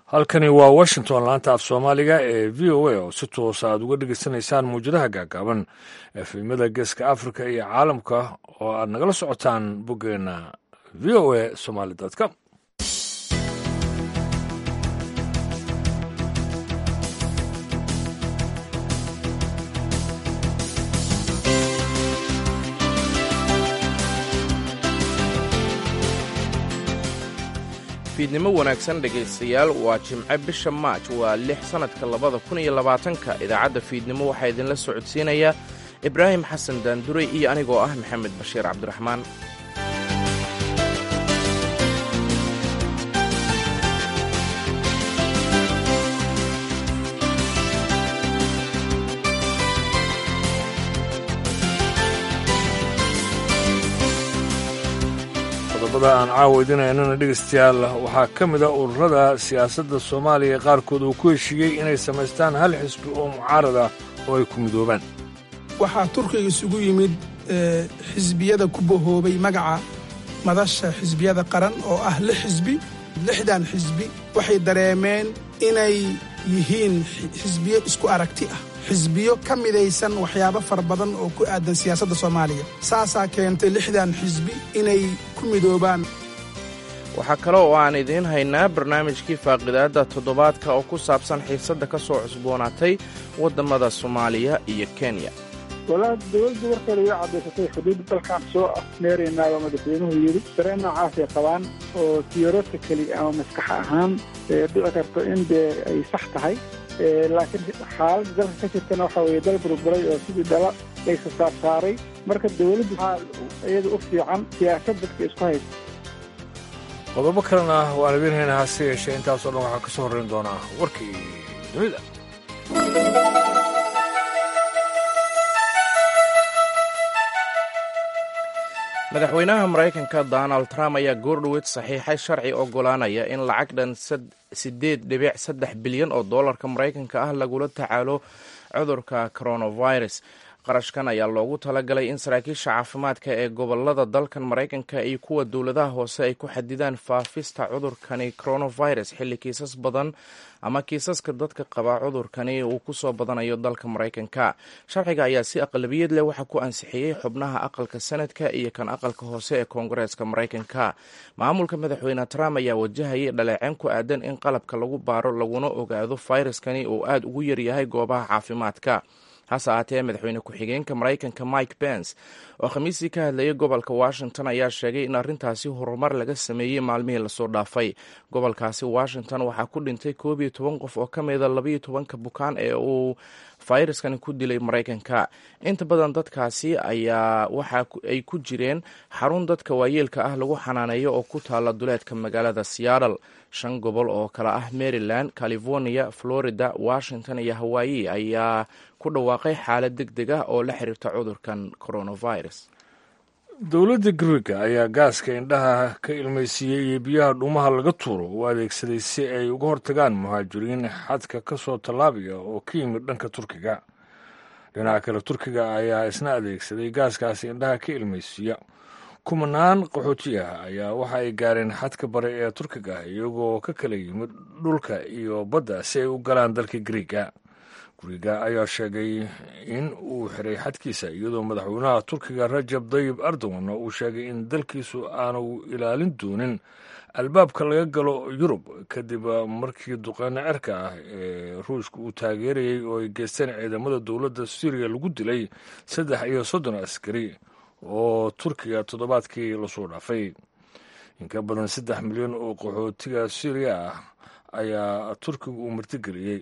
halkani waa washington laanta af soomaaliga ee v o a oo si toosa aad uga dhegeysanaysaan muwjadaha gaagaaban efimada geeska africa iyo caalamka oo aad nagala socotaan boggeena v o a somaly com fiidnimo wanaagsan dhegaystayaal waa jimce bisha maaj waa lix sannadka labada kun iyo labaatanka idaacadda fiidnimo waxaa idinla socodsiinaya ibraahim xasan daanduray iyo anigoo ah maxamed bashiir cabdiraxmaan qodobada aan caawa idinaynana dhegaystayaal waxaa ka mid a ururada siyaasadda soomaaliya qaarkood uu ku heshiiyey inay samaystaan hal xisbi oo mucaarad ah oo ay ku midoobaan waxaa turkiga isugu yimid xisbiyada ku bahoobay magaca madasha xisbiyada qaran oo ah lix xisbi lixdan xisbi waxay dareemeen inay yihiin xisbiyo isku aragti ah xisbiyo ka midaysan waxyaabo fara badan oo ku aadan siyaasadda soomaaliya saasaa keentay lixdan xisbi inay ku midoobaan waxaa kale oo aan idiin haynaa barnaamijkii faaqidaadda toddobaadka oo ku saabsan xiisadda ka soo cusboonaatay waddammada soomaaliya iyo kenya walaa dowladdu warkeeda way caddaysatay xuduudda dalkaan soo afmeeraynaaba madaxweynuhu yidhi dareen noocaasay qabaan oo theoretically ama maskax ahaan dhici karto in dee ay sax tahay laakiin xaaladda dalka ka jirtana waxa weeye dal burburay oo sidii dhala laysa saarsaaray marka dowladdu waxaa iyada u fiican siyaasad dadka isku haysta qodobo kalena waan idiin haynaa hase yeeshee intaasoo dhan waxaa ka soo horrayn doonaa warkii dunida madaxweynaha maraykanka donald trump ayaa goordhoweyd saxiixay sharci oggolaanaya in lacag dhan siddeed dhibic saddex bilyan oo dollarka maraykanka ah lagula tacaalo cudurka coronavirus qarashkan ayaa loogu talagalay in saraakiisha caafimaadka ee gobolada dalkan maraykanka iyo kuwa dowladaha hoose ay ku xadidaan faafista cudurkani coronavirus xilli kiisas badan ama kiisaska dadka qaba cudurkani uu kusoo badanayo dalka maraykanka sharciga ayaa si aqlabiyad leh waxaa ku ansixiyey xubnaha aqalka sanadka iyo kan aqalka hoose ee koongareeska maraykanka maamulka madaxweyne trump ayaa wajahayay dhaleeceen ku aadan in qalabka lagu baaro laguna ogaado fayraskani uu aada ugu yaryahay goobaha caafimaadka hase ahaatee madaxweyne ku-xigeenka maraykanka mike pence oo khamiistii ka hadlayay gobolka washington ayaa sheegay in arrintaasi horumar laga sameeyey maalmihii lasoo dhaafay gobolkaasi washington waxaa ku dhintay koob iyo toban qof oo ka mida labaiyo tobanka bukaan ee uu fayraskani ku dilay maraykanka inta badan dadkaasi ayaa waxa ay ku jireen xarun dadka waayeelka ah lagu xanaaneeyo oo ku taala duleedka magaalada seattle shan gobol oo kale ah maryland california florida washington iyo hawaii ayaa ku dhawaaqay xaalad deg deg ah oo la xiriirta cudurkan coronavirus dowladda gariga ayaa gaaska indhaha ka ilmaysiiyey iyo biyaha dhuumaha laga tuuro u adeegsaday si ay uga hortagaan muhaajiriin xadka ka soo tallaabaya oo ka yimid dhanka turkiga dhinaca kale turkiga ayaa isna adeegsaday gaaskaasi indhaha ka ilmaysiiya kumanaan qaxooti ah ayaa waxa ay gaareen xadka bare ee turkiga iyagoo ka kala yimid dhulka iyo badda si ay u galaan dalka gariga guriga ayaa sheegay in uu xiray xadkiisa iyadoo madaxweynaha turkiga rajab dayib erdogan uu sheegay in dalkiisu aanu ilaalin doonin albaabka laga galo yurub kadib markii duqeyno cerka ah ee ruushka uu taageerayay oo ay geysteen ciidamada dowladda suuriya lagu dilay saddex iyo soddon askari oo turkiga toddobaadkii lasoo dhaafay in ka badan saddex milyan oo qaxootiga suuriya ah ayaa turkiga uu martigeliyey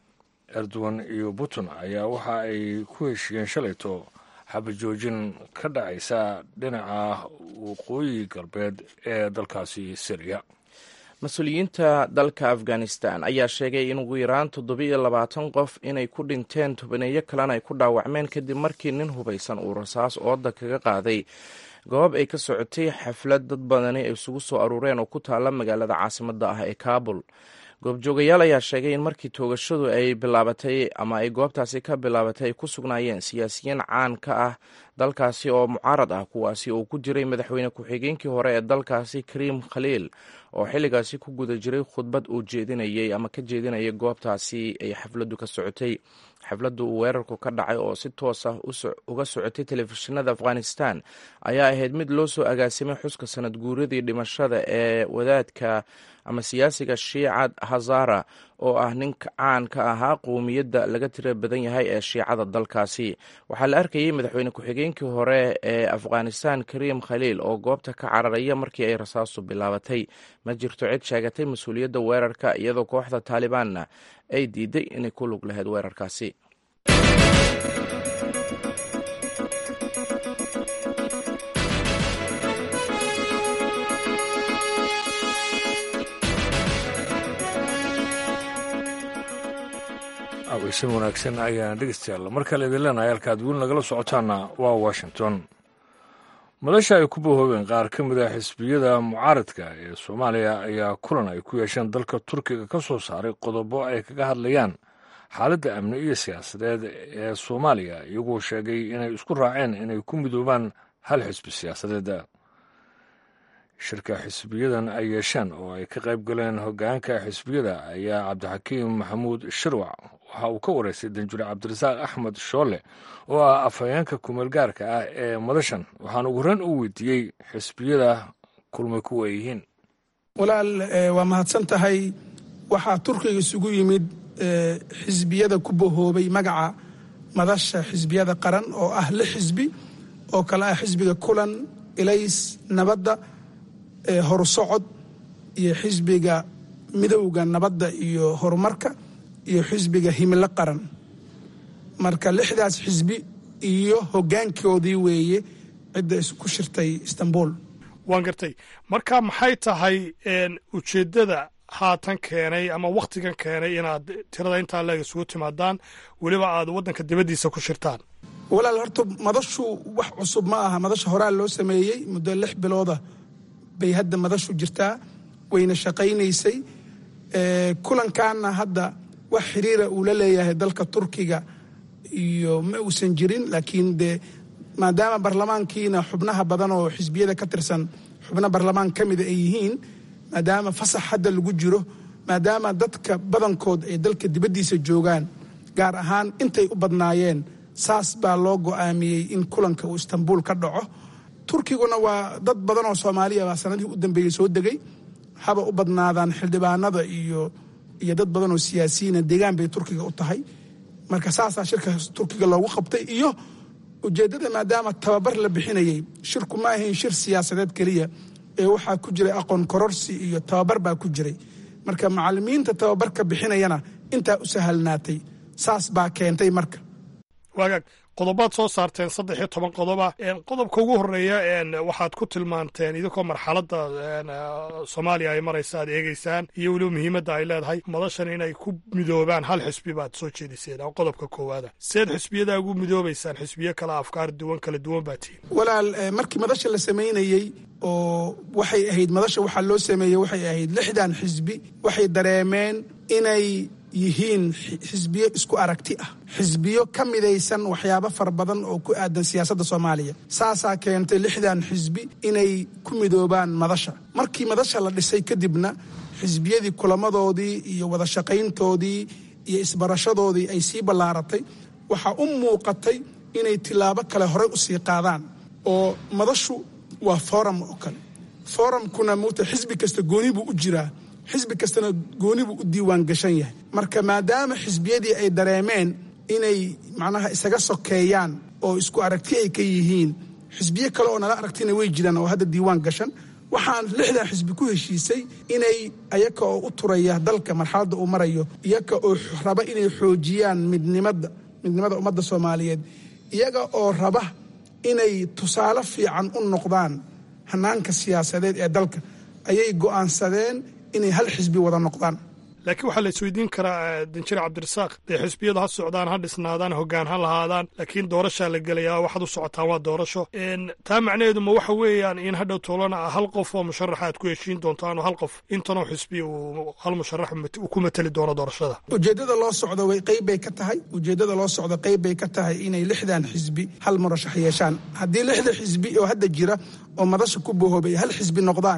erdogan iyo putin ayaa waxa ay ku heshiiyeen shalayto xabajoojin ka dhacaysa dhinaca waqooyi galbeed ee dalkaasi syriya mas-uuliyiinta dalka afghanistan ayaa sheegay in ugu yaraan toddobiiyo labaatan qof inay ku dhinteen tobaneeyo kalena ay ku dhaawacmeen kadib markii nin hubaysan uu rasaas ooda kaga qaaday goob ay ka socotay xaflad dad badani ay isugu soo aruureen oo ku taala magaalada caasimadda ah ee kaabul goobjoogayaal ayaa sheegay in markii toogashadu ay bilaabatay ama ay goobtaasi ka bilaabatay ay ku sugnaayeen siyaasiyiin caan ka ah dalkaasi oo mucaarad ah kuwaasi oo ku jiray madaxweyne ku-xigeenkii hore ee dalkaasi kariim khaliil oo xilligaasi ku guda jiray khudbad uu jeedinayay ama ka jeedinayay goobtaasi ay xafladdu ka socotay xafladdu uu weerarku ka dhacay oo si toos ah uga socotay telefishinada afghanistan ayaa ahayd mid loo soo agaasimay xuska sanad guuradii dhimashada ee wadaadka ama siyaasiga shiicad hazara oo ah nin caan ka ahaa qowmiyadda laga tira badan yahay ee shiicada dalkaasi waxaa la arkayay madaxweyne ku-xigeenkii hore ee afghanistan kariim khaliil oo goobta ka cararaya markii ay rasaastu bilaabatay ma jirto cid sheegatay mas-uuliyadda weerarka iyadoo kooxda taalibaanna ay diiday inay ku lug lahayd weerarkaasi aweysan wanaagsan ayaan dhegeystayaal mar kale idin leenahay halkaad weli nagala socotaana waa washington madasha ay ku bahoobeen qaar ka mid a xisbiyada mucaaradka ee soomaaliya ayaa kulan ay ku yeesheen dalka turkiga ka soo saaray qodobo ay kaga hadlayaan xaaladda amni iyo siyaasadeed ee soomaaliya iyagoo sheegay inay isku raaceen inay ku midoobaan hal xisbi siyaasadeed shirka xisbiyadan ay yeesheen oo ay ka qayb galeen hoggaanka xisbiyada ayaa cabdixakiim maxamuud shirwac waxa uu ka wareystay danjure cabdirasaaq axmed shoole oo ah afhayeenka kumeelgaarka ah ee madashan waxaana ugu horreyn u weydiiyey xisbiyada kulmay kuwa ay yihiin walaal waa mahadsan tahay waxaa turkiga isugu yimid xisbiyada ku bahoobay magaca madasha xisbiyada qaran oo ah lix xisbi oo kale ah xisbiga kulan ilays nabadda horusocod iyo xisbiga midowda nabadda iyo horumarka iyo xisbiga himilo qaran marka lixdaas xisbi iyo hoggaankoodii weeye cidda ku shirtay istanbul waan gartay marka maxay tahay ujeeddada haatan keenay ama wakhtigan keenay inaad tirada intaa leeg isugu timaadaan weliba aad waddanka dibaddiisa ku shirtaan walaal horta madashu wax cusub ma aha madasha horaa loo sameeyey muddo lix bilooda bay hadda madashu jirtaa wayna shaqaynaysay kulankaana hadda wax xiriira uu la leeyahay dalka turkiga iyo ma uusan jirin laakiin dee maadaama barlamaankiina xubnaha badan oo xisbiyada ka tirsan xubno barlamaan ka mida ay yihiin maadaama fasax hadda lagu jiro maadaama dadka badankood ay dalka dibaddiisa joogaan gaar ahaan intay u badnaayeen saas baa loo go'aamiyey in kulanka uu istanbul ka dhaco turkiguna waa dad badan oo soomaaliya baa sanadihii u dambeeyey soo degay haba u badnaadaan xildhibaanada iyo iyo dad badan oo siyaasiyiina deegaan bay turkiga u tahay marka saasaa shirka turkiga loogu qabtay iyo ujeeddada maadaama tababar la bixinayey shirku ma ahayn shir siyaasadeed keliya ee waxaa ku jiray aqoon kororsi iyo tababar baa ku jiray marka macallimiinta tababarka bixinayana intaa u sahalnaatay saas baa keentay marka waagaag qodobaad soo saarteen saddex iyo toban qodoba qodobka ugu horeeya waxaad ku tilmaanteen idinkoo marxaladda soomaaliya ay maraysa aad eegeysaan iyo weliba muhiimadda ay leedahay madashan inay ku midoobaan hal xisbi baad soo jeediseen oo qodobka koowaada seed xisbiyadaa ugu midoobaysaan xisbiyo kale afkaar duwan kala duwan baa tihin walaal markii madasha la samaynayey oo waxay ahayd madasha waxaa loo sameeyey waxay ahayd lixdan xisbi waxay dareemeen inay yihiin xisbiyo isku aragti ah xisbiyo ka midaysan waxyaabo fara badan oo ku aadan siyaasadda soomaaliya saasaa keentay lixdan xisbi inay ku midoobaan madasha markii madasha la dhisay kadibna xisbiyadii kulamadoodii iyo wada shaqayntoodii iyo isbarashadoodii ay sii ballaaratay waxaa u muuqatay inay tilaabo kale horey u sii qaadaan oo madashu waa forum oo kale forumkuna muta xisbi kasta gooni buu u jiraa xisbi kastana gooni buu u diiwaan gashan yahay marka maadaama xisbiyadii ay dareemeen inay macnaha isaga sokeeyaan oo isku aragti ay ka yihiin xisbiyo kale oo nala aragtina way jiraan oo hadda diiwaan gashan waxaan lixdan xisbi ku heshiisay inay ayaka oo u turaya dalka marxaladda uu marayo iyaga oo raba inay xoojiyaan midnimada midnimada ummadda soomaaliyeed iyaga oo raba inay tusaale fiican u noqdaan hanaanka siyaasadeed ee dalka ayay go'aansadeen inay hal xisbi wada noqdaan laakiin waxaa la isweydiin karaa danjire cabdirasaaq dee xisbiyadu ha socdaan ha dhisnaadaan hoggaan ha lahaadaan laakiin doorashaa la gelayaa waxaad u socotaan waa doorasho taa macnaheedu ma waxa weeyaan in hadhow toolana hal qof oo musharaxa aad ku heshiin doontaan oo hal qof intanoo xisbi uu hal musharax ku mateli doono doorashada ujeeddada loo socdo way qayb bay ka tahay ujeeddada loo socdo qayb bay ka tahay inay lixdan xisbi hal murashax yeeshaan haddii lixda xisbi oo hadda jira oo madasha ku bohoobay hal xisbi noqdaan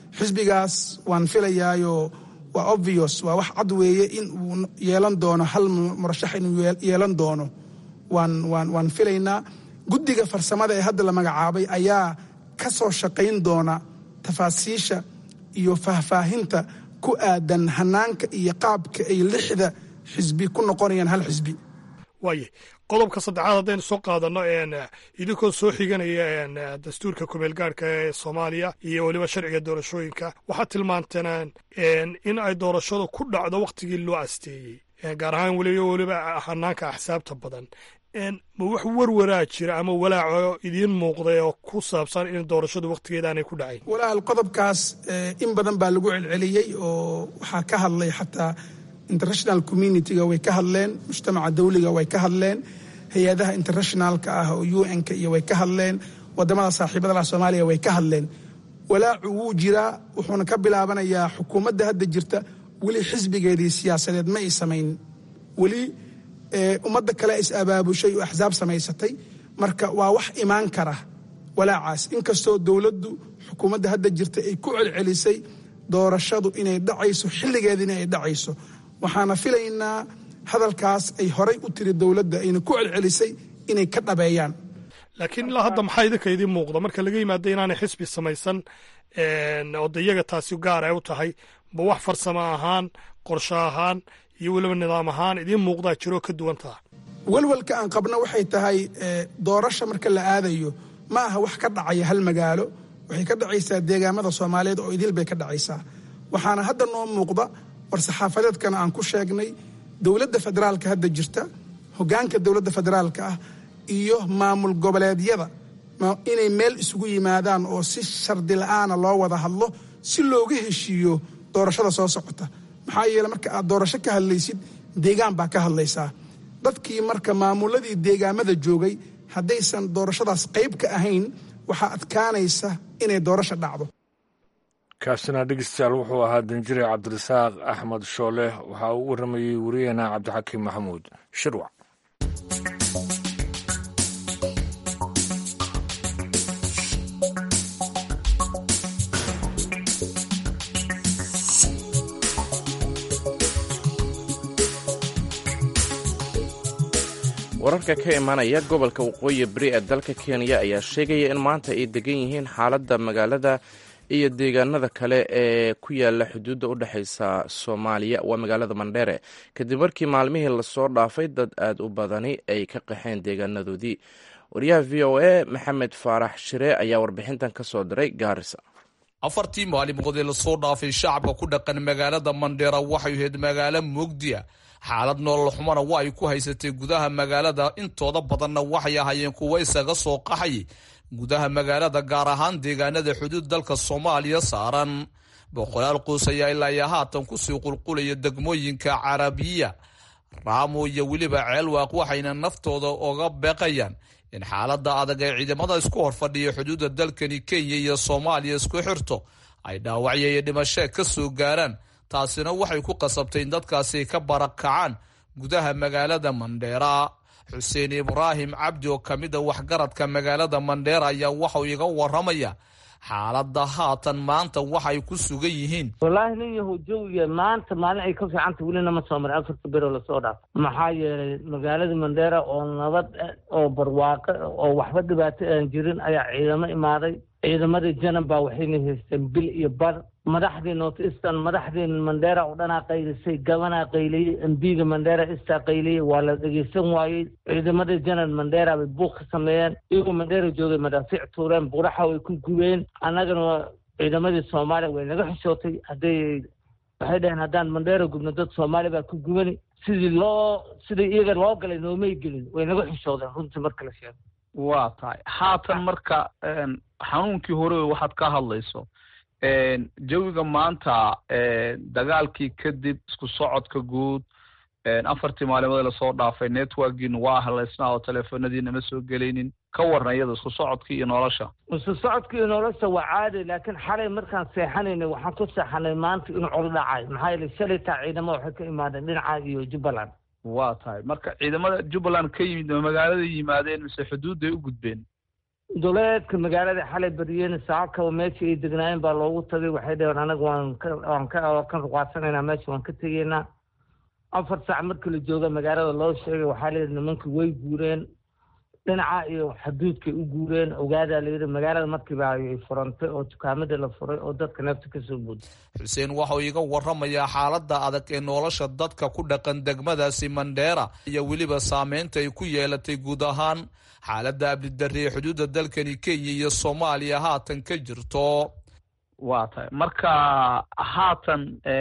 xisbigaas waan filayaayo waa obvious waa wax cad weeye in uu yeelan doono hal murashax inuu yeelan doono waan waan waan filaynaa guddiga farsamada ee hadda la magacaabay ayaa ka soo shaqayn doona tafaasiisha iyo faahfaahinta ku aadan hanaanka iyo qaabka ay lixda xisbi ku noqonayaan hal xisbi waaye qodobka saddexaad haddaynu soo qaadanno idinkoo soo xiganaya dastuurka kumeel gaarhka ee soomaaliya iyo weliba sharciga doorashooyinka waxaad tilmaanteen in ay doorashadu ku dhacdo wakhtigii loo asteeyey gaar ahaan weliba weliba hanaanka axsaabta badan ma wax warwaraa jira ama walaaco idiin muuqday oo ku saabsan in doorashadu wakhtigeeda aanay ku dhacayn walaal qodobkaas in badan baa lagu celceliyey oo waxaa ka hadlay xataa international communitiga way ka hadleen mujtamaca dawliga way ka hadleen hay-adaha internationalka ah oo u n-ka iyo way ka hadleen wadamada saaxiibada lah soomaaliya way ka hadleen walaacu wuu jiraa wuxuuna ka bilaabanayaa xukuumadda hadda jirta weli xisbigeedii siyaasadeed ma ay samayn weli ummadda kale is abaabushay oo axsaab samaysatay marka waa wax imaan kara walaacaas inkastoo dowladdu xukuumadda hadda jirta ay ku celcelisay doorashadu inay dhacayso xilligeediina ay dhacayso waxaana filaynaa hadalkaas ay horay u tiri dowladda ayna ku celcelisay inay ka dhabeeyaan laakiin ilaa hadda maxaa idinka idiin muuqda marka laga yimaado inaanay xisbi samaysan oo de iyaga taasi gaar ay u tahay ba wax farsamo ahaan qorsho ahaan iyo weliba nidaam ahaan idiin muuqdaa jiroo ka duwan taha walwalka aan qabno waxay tahay doorasha marka la aadayo ma aha wax ka dhacaya hal magaalo waxay ka dhacaysaa deegaamada soomaaliyeed oo idil bay ka dhacaysaa waxaana hadda noo muuqda war saxaafadeedkana aan ku sheegnay dowladda federaalka hadda jirta hoggaanka dowladda federaalka ah iyo maamul goboleedyada inay meel isugu yimaadaan oo si shardi la'aana loo wada hadlo si looga heshiiyo doorashada soo socota maxaa yeele marka aad doorasho ka hadlaysid deegaan baa ka hadlaysaa dadkii marka maamuladii deegaamada joogay haddaysan doorashadaas qayb ka ahayn waxaa adkaanaysa inay doorasho dhacdo kaasina dhegeystayaal wuxuu ahaa danjire cabdirasaaq axmed shoole waxaa uu warramayey wariyaheena cabdixakiim maxamuud shirwac wararka ka imanaya gobolka waqooyi bari ee dalka kenya ayaa sheegaya in maanta ay degan yihiin xaaladda magaalada iyo deegaanada kale ee ku yaala xuduudda u dhexaysa soomaaliya waa magaalada mandheere kadib markii maalmihii lasoo dhaafay dad aad u badani ay ka qaxeen deegaanadoodii wariyaha v o a maxamed faarax shire ayaa warbixintan ka soo diray gaarisa afartii maalimood ee lasoo dhaafay shacabka ku dhaqan magaalada mandheera waxay ahayd magaalo mugdiya xaalad nolol xumana waa ay ku haysatay gudaha magaalada intooda badanna waxay ahaayeen kuwa isaga soo qaxay gudaha magaalada gaar ahaan deegaanada xuduud dalka soomaaliya saaran boqolaal qoys ayaa ilaa iyo haatan kusii qulqulaya degmooyinka carabiya raamo iyo weliba ceelwaaq waxayna naftooda oga beeqayaan in xaalada adag ee ciidamada isku horfadhiya xuduudda dalkani kenya iyo soomaaliya isku xirto ay dhaawacyo iyo dhimasho ka soo gaaraan taasina waxay ku qasabtay in dadkaasi ka barakacaan gudaha magaalada mandheera xuseen ibraahim cabdi oo ka mid a waxgaradka magaalada mandheera ayaa waxau iga waramaya xaalada haatan maanta waxay ku sugan yihiin wallaahi nin yahow jawiga maanta maalin ay ka fiicanta welina ma soo marin afarta bero lasoo dhaaf maxaa yeelay magaalada mandheera oo nabad oo barwaaqo oo waxba dhibaato aan jirin ayaa ciidamo imaaday ciidamadii janan baa waxayna haysteen bil iyo bar madaxdii north eastern madaxdii mandheera oo dhanaa qaylisay gabanaa qayliyey embiga mandheera istaa qayliyey waa la dhegeysan waayey ciidamadii janan mandheera bay buuq ka sameeyeen iyagoo mandheera joogay madaafiic tuureen buraxa way ku gubeen annagana ciidamadii soomaaliya way naga xishootay hadday waxay dhaheen haddaan mandheera gubno dad soomaaliya baa ku gubani sidii loo sidii iyaga loo galay noomay gelin way naga xishoodeen runtii marka la sheego waa tahay haatan marka xanuunkii hore waxaad ka hadlayso jawiga maanta dagaalkii kadib isku socodka guud afartii maalimood lasoo dhaafay networkiina waa halaysnaa oo teleefonadiina ma soo gelaynin ka warna iyada isku socodkii iyo nolosha isku socodkii iyo nolosha waa caadi laakiin xalay markaan seexanaynay waxaan ku seexanay maanta in col dhacay maxaa yeele shalay taa ciidamo waxay ka imaadeen dhinaca iyo jubbaland waa tahay marka ciidamada jubbaland ka yimid ma magaalada yimaadeen mise xuduudday u gudbeen duleedka magaalada xalay bariyeen saakaba meeshii ay degnaayeen baa loogu tagay waxay dhaheen anaga waan ka waan ka waan ka ruqaadsanaynaa meesha waan ka tegaynaa afar saac markii la jooga magaalada loo sheegay waxaa layidhi nimankii way guureen dhinaca iyo xuduudkay u guureen ogaadaa layidhi magaalada markiiba ay furantay oo dukaamadii la furay oo dadka neefta kasoo buuday xuseen waxauu iga waramayaa xaaladda adag ee nolosha dadka ku dhaqan degmadaasi mandheera iyo weliba saameynta ay ku yeelatay guud ahaan xaaladda abdidarre ee xuduudda dalkani kenya iyo soomaaliya haatan ka jirto waa tahay marka haatan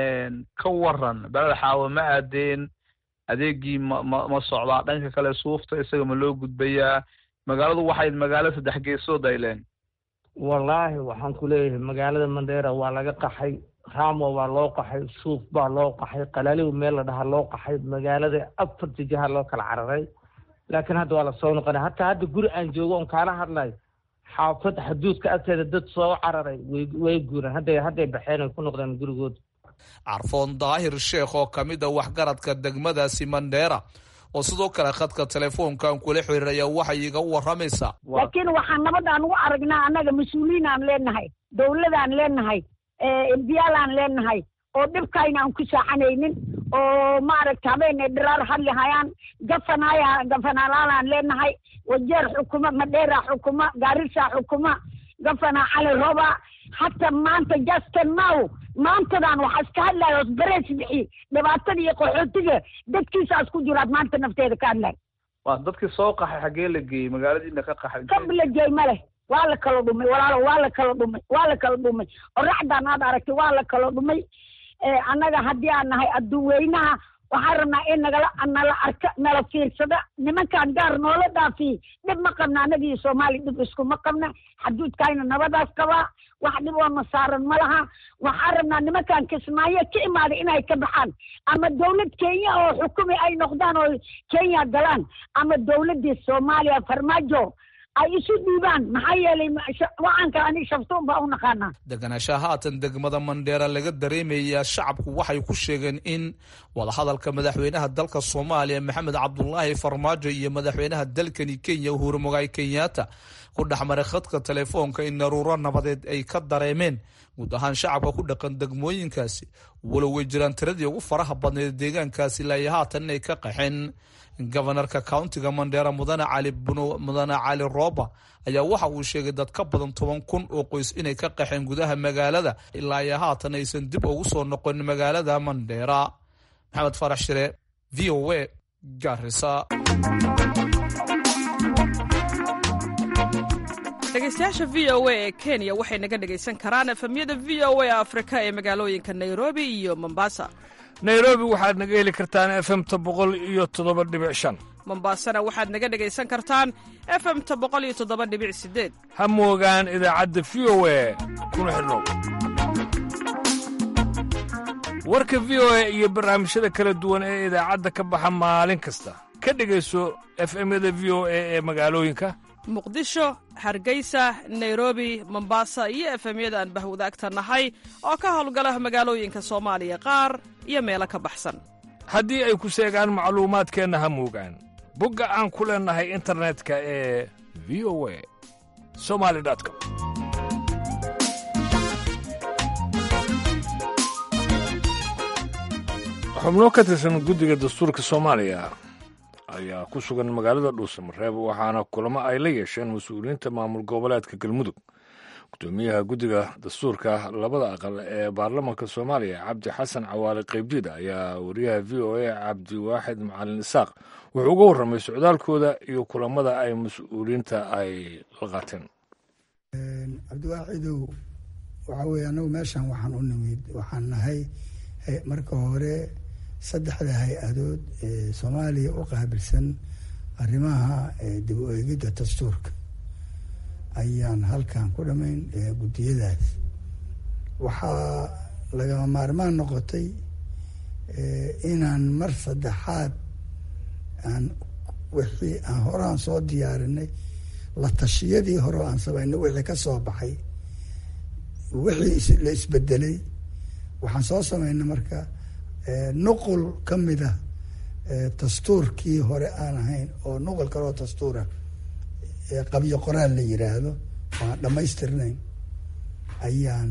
ka waran beled xaawo ma aadeen adeegii ma ma ma socdaa dhanka kale suufta isaga ma loo gudbayaa magaaladu waxay magaalo saddex geesood ay leen wallaahi waxaan ku leeyahay magaalada mandheera waa laga qaxay ramo waa loo qaxay suuf baa loo qaxay qalaaliw meel la dhahaa loo qaxay magaalada afarta jiha loo kala cararay laakiin hadda waa lasoo noqonay hataa hadda guri aan joogo on kaala hadlayo xaafad xuduudka agteeda dad soo cararay way way guureen hadday hadday baxeen ay ku noqdeen gurigooda carfoon daahir sheekh oo ka mid a waxgaradka degmadaasi mandheera oo sidoo kale khadka telefoonkan kula xiriiraya waxay iga waramaysaa laakiin waxaan nabadaan ugu aragnaa annaga mas-uuliyiin aan leenahay dawladaan leenahay imbiyaalaan leenahay oo dhibkayna aan ku saaxanaynin oo maaragta habeenay dhiraar hadli hayaan gafanaya gafanalaalaan leenahay wajeer xukuma madheera xukuma gaarisa xukuma gafana cali roba hata maanta justin now maantadan waxaa iska hadlaya osbareys bixi dhibaatada iyo qaxootiga dadkiisaas ku jiraad maanta nafteeda ka hadlay waa dadkii soo qaxay xaggee la geeyey magaaladiina ka qaxay kab la geey ma leh waa la kala dhumay walaalo waa la kala dhumay waa la kala dhumay oraxdan aad aragtay waa la kala dhumay annaga haddii aan nahay adduunweynaha waxaan rabnaa in nagala nala arka nala fiirsada nimankaan gaar noola dhaafiy dhib ma qabna annaga iyo soomaaliya dhib iskuma qabna xaduudkayna nabadaas qabaa wax dhib oo nasaaran ma laha waxaan rabnaa nimankaan kismaayo ka imaaday inay ka baxaan ama dawlad kenya oo xukumi ay noqdaan oo kenya galaan ama dawladdii soomaaliya farmaajo ay isu dhiibaan maxaa yeelay wacanka ani shaftuun baa u naqaanaa deganaanshaha haatan degmada mandheera laga dareemayaa shacabku waxay ku sheegeen in wadahadalka madaxweynaha dalka soomaaliya maxamed cabdulaahi farmaajo iyo madaxweynaha dalkani kenya uhuru mogaay kenyatta ku dhexmaray khadka telefoonka in naruuro nabadeed ay ka dareemeen guud ahaan shacabka ku dhaqan degmooyinkaasi walow way jiraan tiradii ugu faraha badneed deegaankaasi ilaa haatan inay ka qaxeen gobanarka countiga mandheera mudane cali mudane cali rooba ayaa waxa uu sheegay dad ka badan toban kun oo qoys inay ka qaxeen gudaha magaalada ilaa iyo haatan aysan dib ugu soo noqon magaalada mandheera maxamed farax shire v o a garisa dhegeystayaasha v o a ee kenya waxay naga dhegaysan karaan efemyada v o a afrika ee magaalooyinka nairobi iyo mombasa nairobi waxaad naga heli kartaan efemta boqol iyo toddoba dhibic shan mombasana waxaad naga dhegaysan kartaan efemta boqol iyo toddoba dhibic sideed ha moogaan idaacadda v o a kuna xidhnow warka v o a iyo barnaamijyada kala duwan ee idaacadda ka baxa maalin kasta ka dhegayso efemyada v o a ee magaalooyinka muqdisho hargeysa nairobi mombasa iyo efemyada aan bahwadaagta nahay oo ka howlgala magaalooyinka soomaaliya qaar iyo meelo ka baxsan haddii ay ku seegaan macluumaadkeenna ha moogaan bogga aan ku leennahay internetka ee v o a somali com xubno ka tirsan guddiga dastuurka soomaaliya ayaa ku sugan magaalada dhuusamareeb waxaana kulamo ay la yeesheen mas-uuliyiinta maamul goboleedka galmudug gudoomiyaha guddiga dastuurka labada aqal ee baarlamaanka soomaaliya cabdi xasan cawaale qaybdiid ayaa wariyaha v o a cabdiwaaxid macalin isaaq wuxuu uga warramay socdaalkooda iyo kulamada ay mas-uuliyiinta ay la qaateen cabdiwaaxidow waxaa weye anagu meeshan waxaan u nimid waxaan nahay marka hore saddexda hay-adood ee soomaaliya u qaabilsan arrimaha dib u eegidda dastuurka ayaan halkan ku dhamayn guddiyadaas waxaa lagama maarmaan noqotay inaan mar saddexaad aan wixii aan horaan soo diyaarinay la tashiyadii hore aan samaynay wixii ka soo baxay wixii la isbedelay waxaan soo samaynay marka nuqul ka mid ah dastuurkii hore aan ahayn oo nuqul kaloo dastuura qabyo qoraal la yiraahdo waan dhammaystirnayn ayaan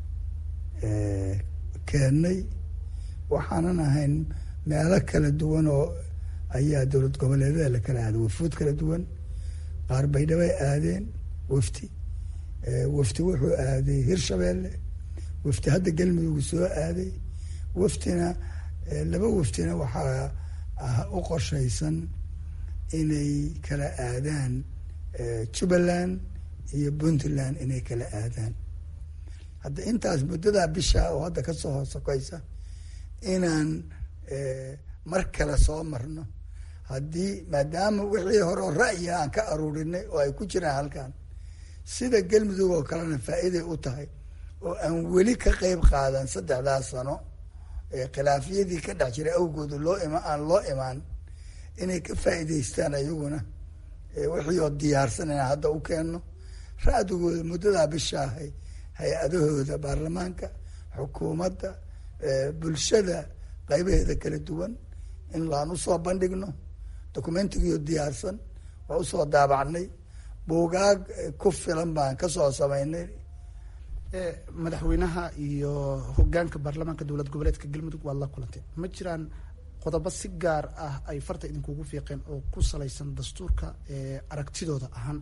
keennay waxaanan ahayn meelo kala duwan oo ayaa dowlad goboleedyada la kala aaday wafuud kala duwan qaar baydhabay aadeen wafti wafti wuxuu aaday hirshabeelle wafti hadda galmudug soo aaday waftina laba waftina waxaa u qorshaysan inay kala aadaan jubbaland iyo puntland inay kala aadaan hadda intaas muddadaa bisha oo hadda kasoo hoosokaysa inaan mar kale soo marno haddii maadaama wixii hore oo ra'yiga aan ka aruurinay oo ay ku jiraan halkan sida galmudug oo kalena faa'iiday u tahay oo aan weli ka qeyb qaadan saddexdaas sano khilaafiyadii ka dhex jiray awgooda loo ima aan loo imaan inay ka faa'iidaystaan ayaguna wixii oo diyaarsan inaan hadda u keenno ra-digooda muddadaa bishaahay hay-adahooda baarlamaanka xukuumadda bulshada qaybaheeda kala duwan in laan usoo bandhigno documentigio diyaarsan waa usoo daabacnay buugaag ku filan baan kasoo samaynay madaxweynaha iyo hogaanka baarlamaanka dowlad goboleedka galmudug waad la kulantay ma jiraan qodobo si gaar ah ay farta idinkugu fiiqeen oo ku salaysan dastuurka aragtidooda ahaan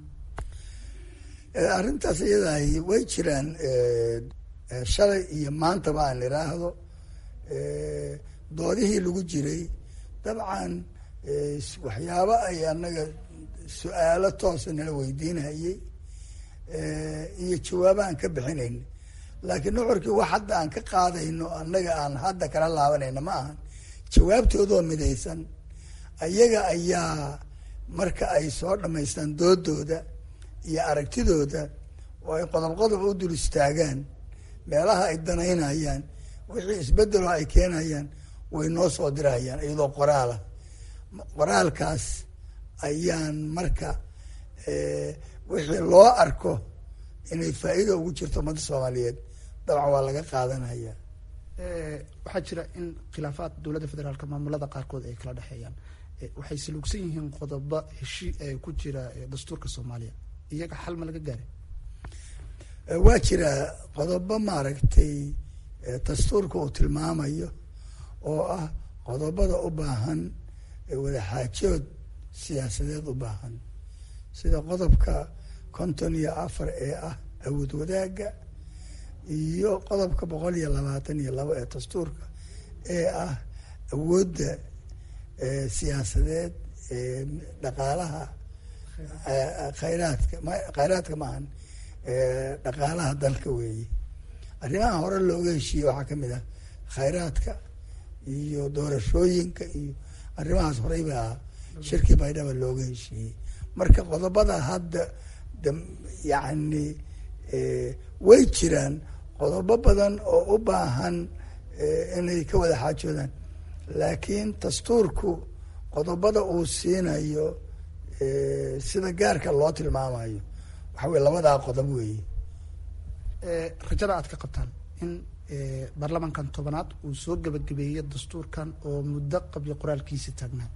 arrintaas iyadaah way jiraan shalay iyo maantaba aan idhaahdo doodihii lagu jiray dabcan waxyaabo ay anaga su-aalo toosa nala weydiinayay iyo jawaabo aan ka bixinayn laakiin nuxurkii wax hadda aan ka qaadayno annaga aan hadda kala laabanayna ma ahan jawaabtoodoo midaysan ayaga ayaa marka ay soo dhamaystaan doodooda iyo aragtidooda oo ay qodob qodob u dul istaagaan meelaha ay danaynayaan wixii isbedelo ay keenayaan way noo soo dirayaan iyadoo qoraalah qoraalkaas ayaan marka wixii loo arko inay faa'iida ugu jirto ummadda soomaaliyeed dabcan waa laga qaadanaya waxaa jira in khilaafaad dowladda federaalka maamulada qaarkood ay kala dhexeeyaan waxay saluugsan yihiin qodobo heshii ku jira dastuurka soomaaliya iyaga xal ma laga gaaray waa jira qodobo maaragtay dastuurka uu tilmaamayo oo ah qodobada u baahan wadaxaajood siyaasadeed u baahan sida qodobka konton iyo afar ee ah awood wadaagga iyo qodobka boqol iyo labaatan iyo labo ee dastuurka ee ah awoodda siyaasadeed ee dhaqaalaha khayraadka khayraadka maahan dhaqaalaha dalka weeye arrimaha hore looga heshiiyey waxaa kamid ah khayraadka iyo doorashooyinka iyo arrimahaas horey baa shirkii baydhaba looga heshiiyey marka qodobada hadda yacni way jiraan qodobo badan oo u baahan inay ka wada xaajoodaan laakiin dastuurku qodobada uu siinayo sida gaarka loo tilmaamayo waxa weye labadaa qodob weeye rajada aad ka qabtaan in baarlamaankan tobanaad uu soo gebagabeeyo dastuurkan oo muddo qabyo qoraalkiisa taagnaa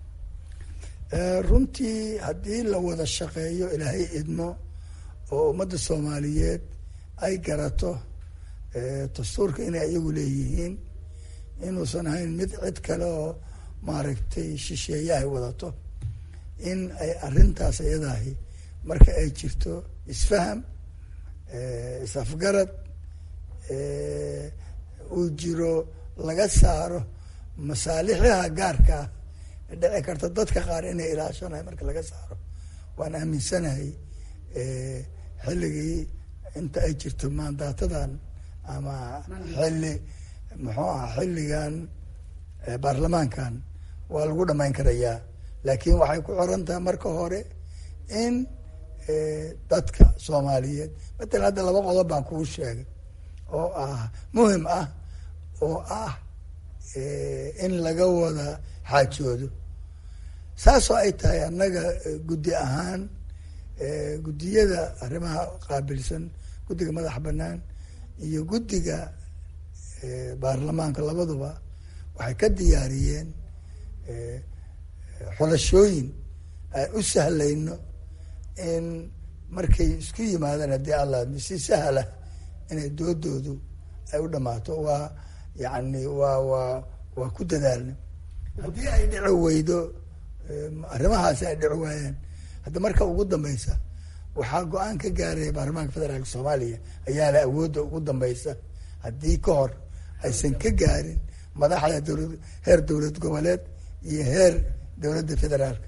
runtii haddii la wada shaqeeyo ilaahay idmo oo ummadda soomaaliyeed ay garato dastuurka inay iyagu leeyihiin inuusan ahayn mid cid kale oo maaragtay shisheeyahay wadato in ay arrintaas iyadahi marka ay jirto isfaham is-afgarad uu jiro laga saaro masaalixyaha gaarka ah dhici karta dadka qaar inay ilaashanahay marka laga saaro waan aaminsanahay xilligii inta ay jirto maandaatadan ama xilli muxuu aha xilligan baarlamaankan waa lagu dhamayn karayaa laakiin waxay ku xiran tahay marka hore in dadka soomaaliyeed matalan hadda laba qodob baan kuu sheegay oo ah muhim ah oo ah in laga wada xaajoodo saasoo ay tahay annaga guddi ahaan guddiyada arrimaha qaabilsan guddiga madaxa banaan iyo guddiga baarlamaanka labaduba waxay ka diyaariyeen xulashooyin aan u sahlayno in markay isku yimaadaan haddii alla si sahla inay doodoodu ay u dhammaato waa yacni waa waa waa ku dadaalna haddii ay dhici weydo arrimahaasi ay dhici waayaan hadda marka ugu dambeysa waxaa go-aan ka gaaraya baarlamaanka federaalka soomaaliya ayaa la awoodda ugu dambeysa haddii ka hor aysan ka gaarin madaxda dowlad heer dowlad goboleed iyo heer dowladda federaalka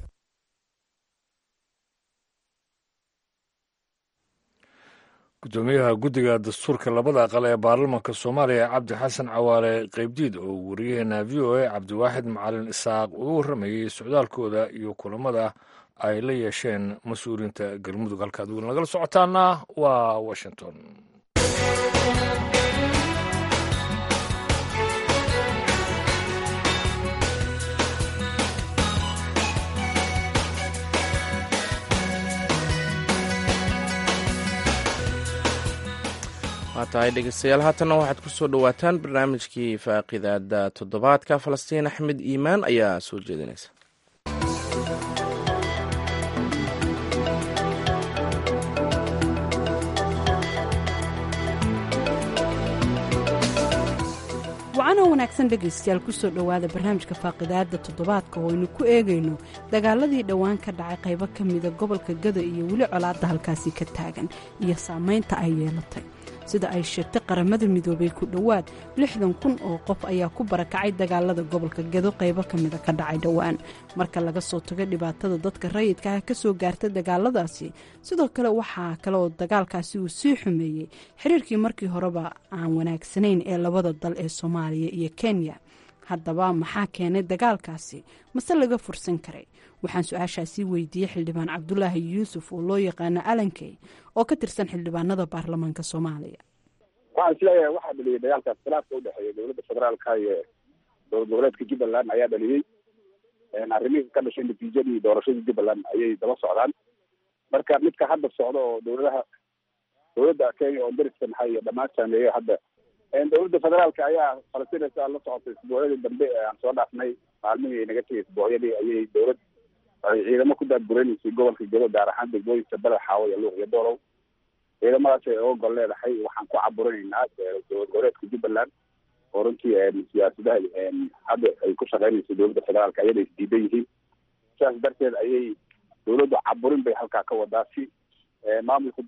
gudoomiyaha guddiga dastuurka labada aqal ee baarlamanka soomaaliya cabdi xasan cawaale qeybdiid oo wariyaheena v o a cabdiwaaxid macalin isaaq uga warramayey socdaalkooda iyo kulamada ay la yeesheen mas-uuliyiinta galmudug halkaad weli nagala socotaana waa washington waa tahay dhegeystayaal haatanna waxaad ku soo dhowaataan barnaamijkii faaqidaada toddobaadka falastiin axmed iimaan ayaa soo jeedinaysa wacanoo wanaagsan dhegaystayaal kusoo dhowaada barnaamijka faaqidaada toddobaadka oo aynu ku eegayno dagaaladii dhowaan ka dhacay qaybo ka mida gobolka gada iyo weli colaadda halkaasi ka taagan iyo saamaynta ay yeelatay sida ay sheegtay qaramada midoobay ku dhowaad lixdan kun oo qof ayaa ku barakacay dagaalada gobolka gado qaybo ka mida ka dhacay dhowaan marka laga soo tago dhibaatada dadka rayidka ah ka soo gaarta dagaaladaasi sidoo kale waxaa kale oo dagaalkaasi uu sii xumeeyey xiriirkii markii horeba aan wanaagsanayn ee labada dal ee soomaaliya iyo kenya haddaba maxaa keenay dagaalkaasi mase laga fursan karay waxaan su-aashaasii weydiiyey xildhibaan cabdulaahi yuusuf oo loo yaqaano alankey oo ka tirsan xildhibaanada baarlamaanka soomaaliya waxaan isleeyahay waxaa dhaliyey dagaalkaas khilaafka udhexeeya dowladda federaalka iyo dowlad goboleedka jubbaland ayaa dhaliyey arrimihii ka dhashay natiijadii doorashadii jubbaland ayay daba socdaan marka midka hadda socda oo dowladaha dowladda kenya oo dariska maxay iyo dhammaan saameeyo hadda dowladda federaalka ayaa falastinaysa la socotay isbuucyadii dambe ee aan soo dhaafnay maalmihii naga tegay isbuucyadii ayay dowlad ay ciidamo ku daadguraynaysay gobolka gado gaar ahaan degmooyinka beled xaawo iyo luuq iyo doolow ciidamadaas ay oga gol leedahay waxaan ku caburinaynaa dowlad goboleedka jubbaland oo runtii siyaasadaha hadda ay ku shaqeynayso dowladda federaalka ayada isdiidan yihiin sidaas darteed ayay dowladdu caburin bay halkaa ka wadaa si maamulka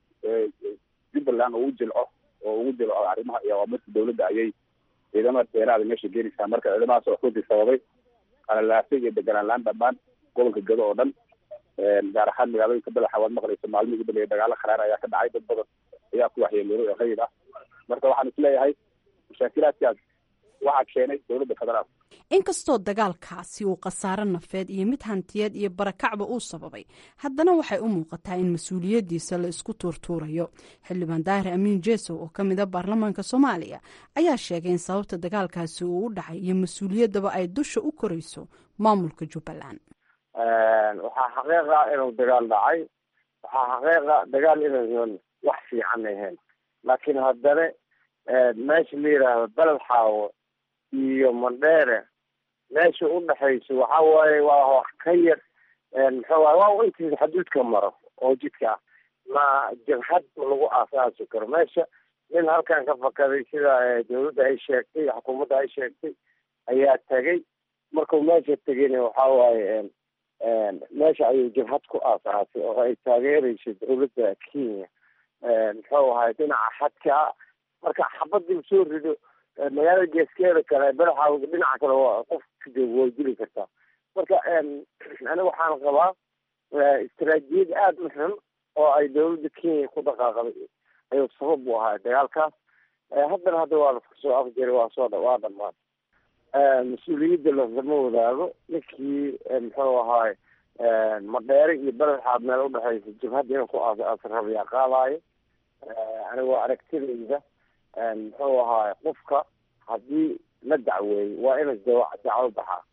jubbaland ugu jilco oo ugu jilco arrimaha iyo awaamirta dowladda ayay ciidamada dheeraada meesha geenaysaa marka ciidamadaas oo runtii sababay qalalaasay iyo deganaan laan dhammaan gobolka gado oo dhan gaar ahaan magaalooyinka badaxa waad maqlaysa maalmihii ugu dambeeyay dagaalo kharaar ayaa ka dhacay dad badan ayaa ku waxyeeloobay oo rayid ah marka waxaan isleeyahay mashaakilaadkaas waxaa keenay dowladda federaalka inkastoo dagaalkaasi uu khasaaro nafeed iyo mid hantiyeed iyo barakacba uu sababay haddana waxay u muuqataa in mas-uuliyaddiisa la isku tuurtuurayo xildhibaan daahir amiin jesow oo ka mida baarlamaanka soomaaliya ayaa sheegay in sababta dagaalkaasi uu u dhacay iyo mas-uuliyaddaba ay dusha u korayso maamulka jubbaland waxaa xaqiiqa inuu dagaal dhacay waxaa xaqiiqa dagaal inaysan wax fiican ahayn laakiin haddana meesha la yidhaahdo beled xaawo iyo mandheere meesha udhexayso waxa waaye waa wax ka yar muxuu waay waa intiisa xaduudka maro oo jidka ah ma jabhad lagu aasaasi karo meesha nin halkan ka fakaday sida dawladda ay sheegtay xukuumadda ay sheegtay ayaa tegay markuu meesha tegayna waxa waaye meesha ayuu jabhad ku aasaasay oo ay taageerayso dawladda kenya muxuu ahay dhinaca xadka marka xabadii soo rido magaalada geeskeeda kale badaxa dhinaca kale waa qof way dili kartaa marka aniga waxaan qabaa istaraatiijiyad aada u xun oo ay dawladda kenya ku dhaqaaqday ayuu sabab u ahaa dagaalkaas haddana hadda waa laska soo afjaray waa soo waa dhamaan mas-uuliyadda lasama wadaago ninkii muxuu ahaay madheere iyo beledxaad meel udhexaysa jabhadda inuu ku aasrabayaa qaadaayo aniga waa aragtidayda muxuu ahaay qofka haddii la dacweeyey waa ina dacwo baxaa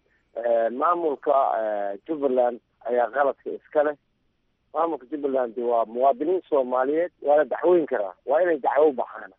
maamulka jubbaland ayaa qaladka iska leh maamulka jubbaland waa muwaadiniin soomaaliyeed waa la dacweyn karaa waa inay dacwo baxaan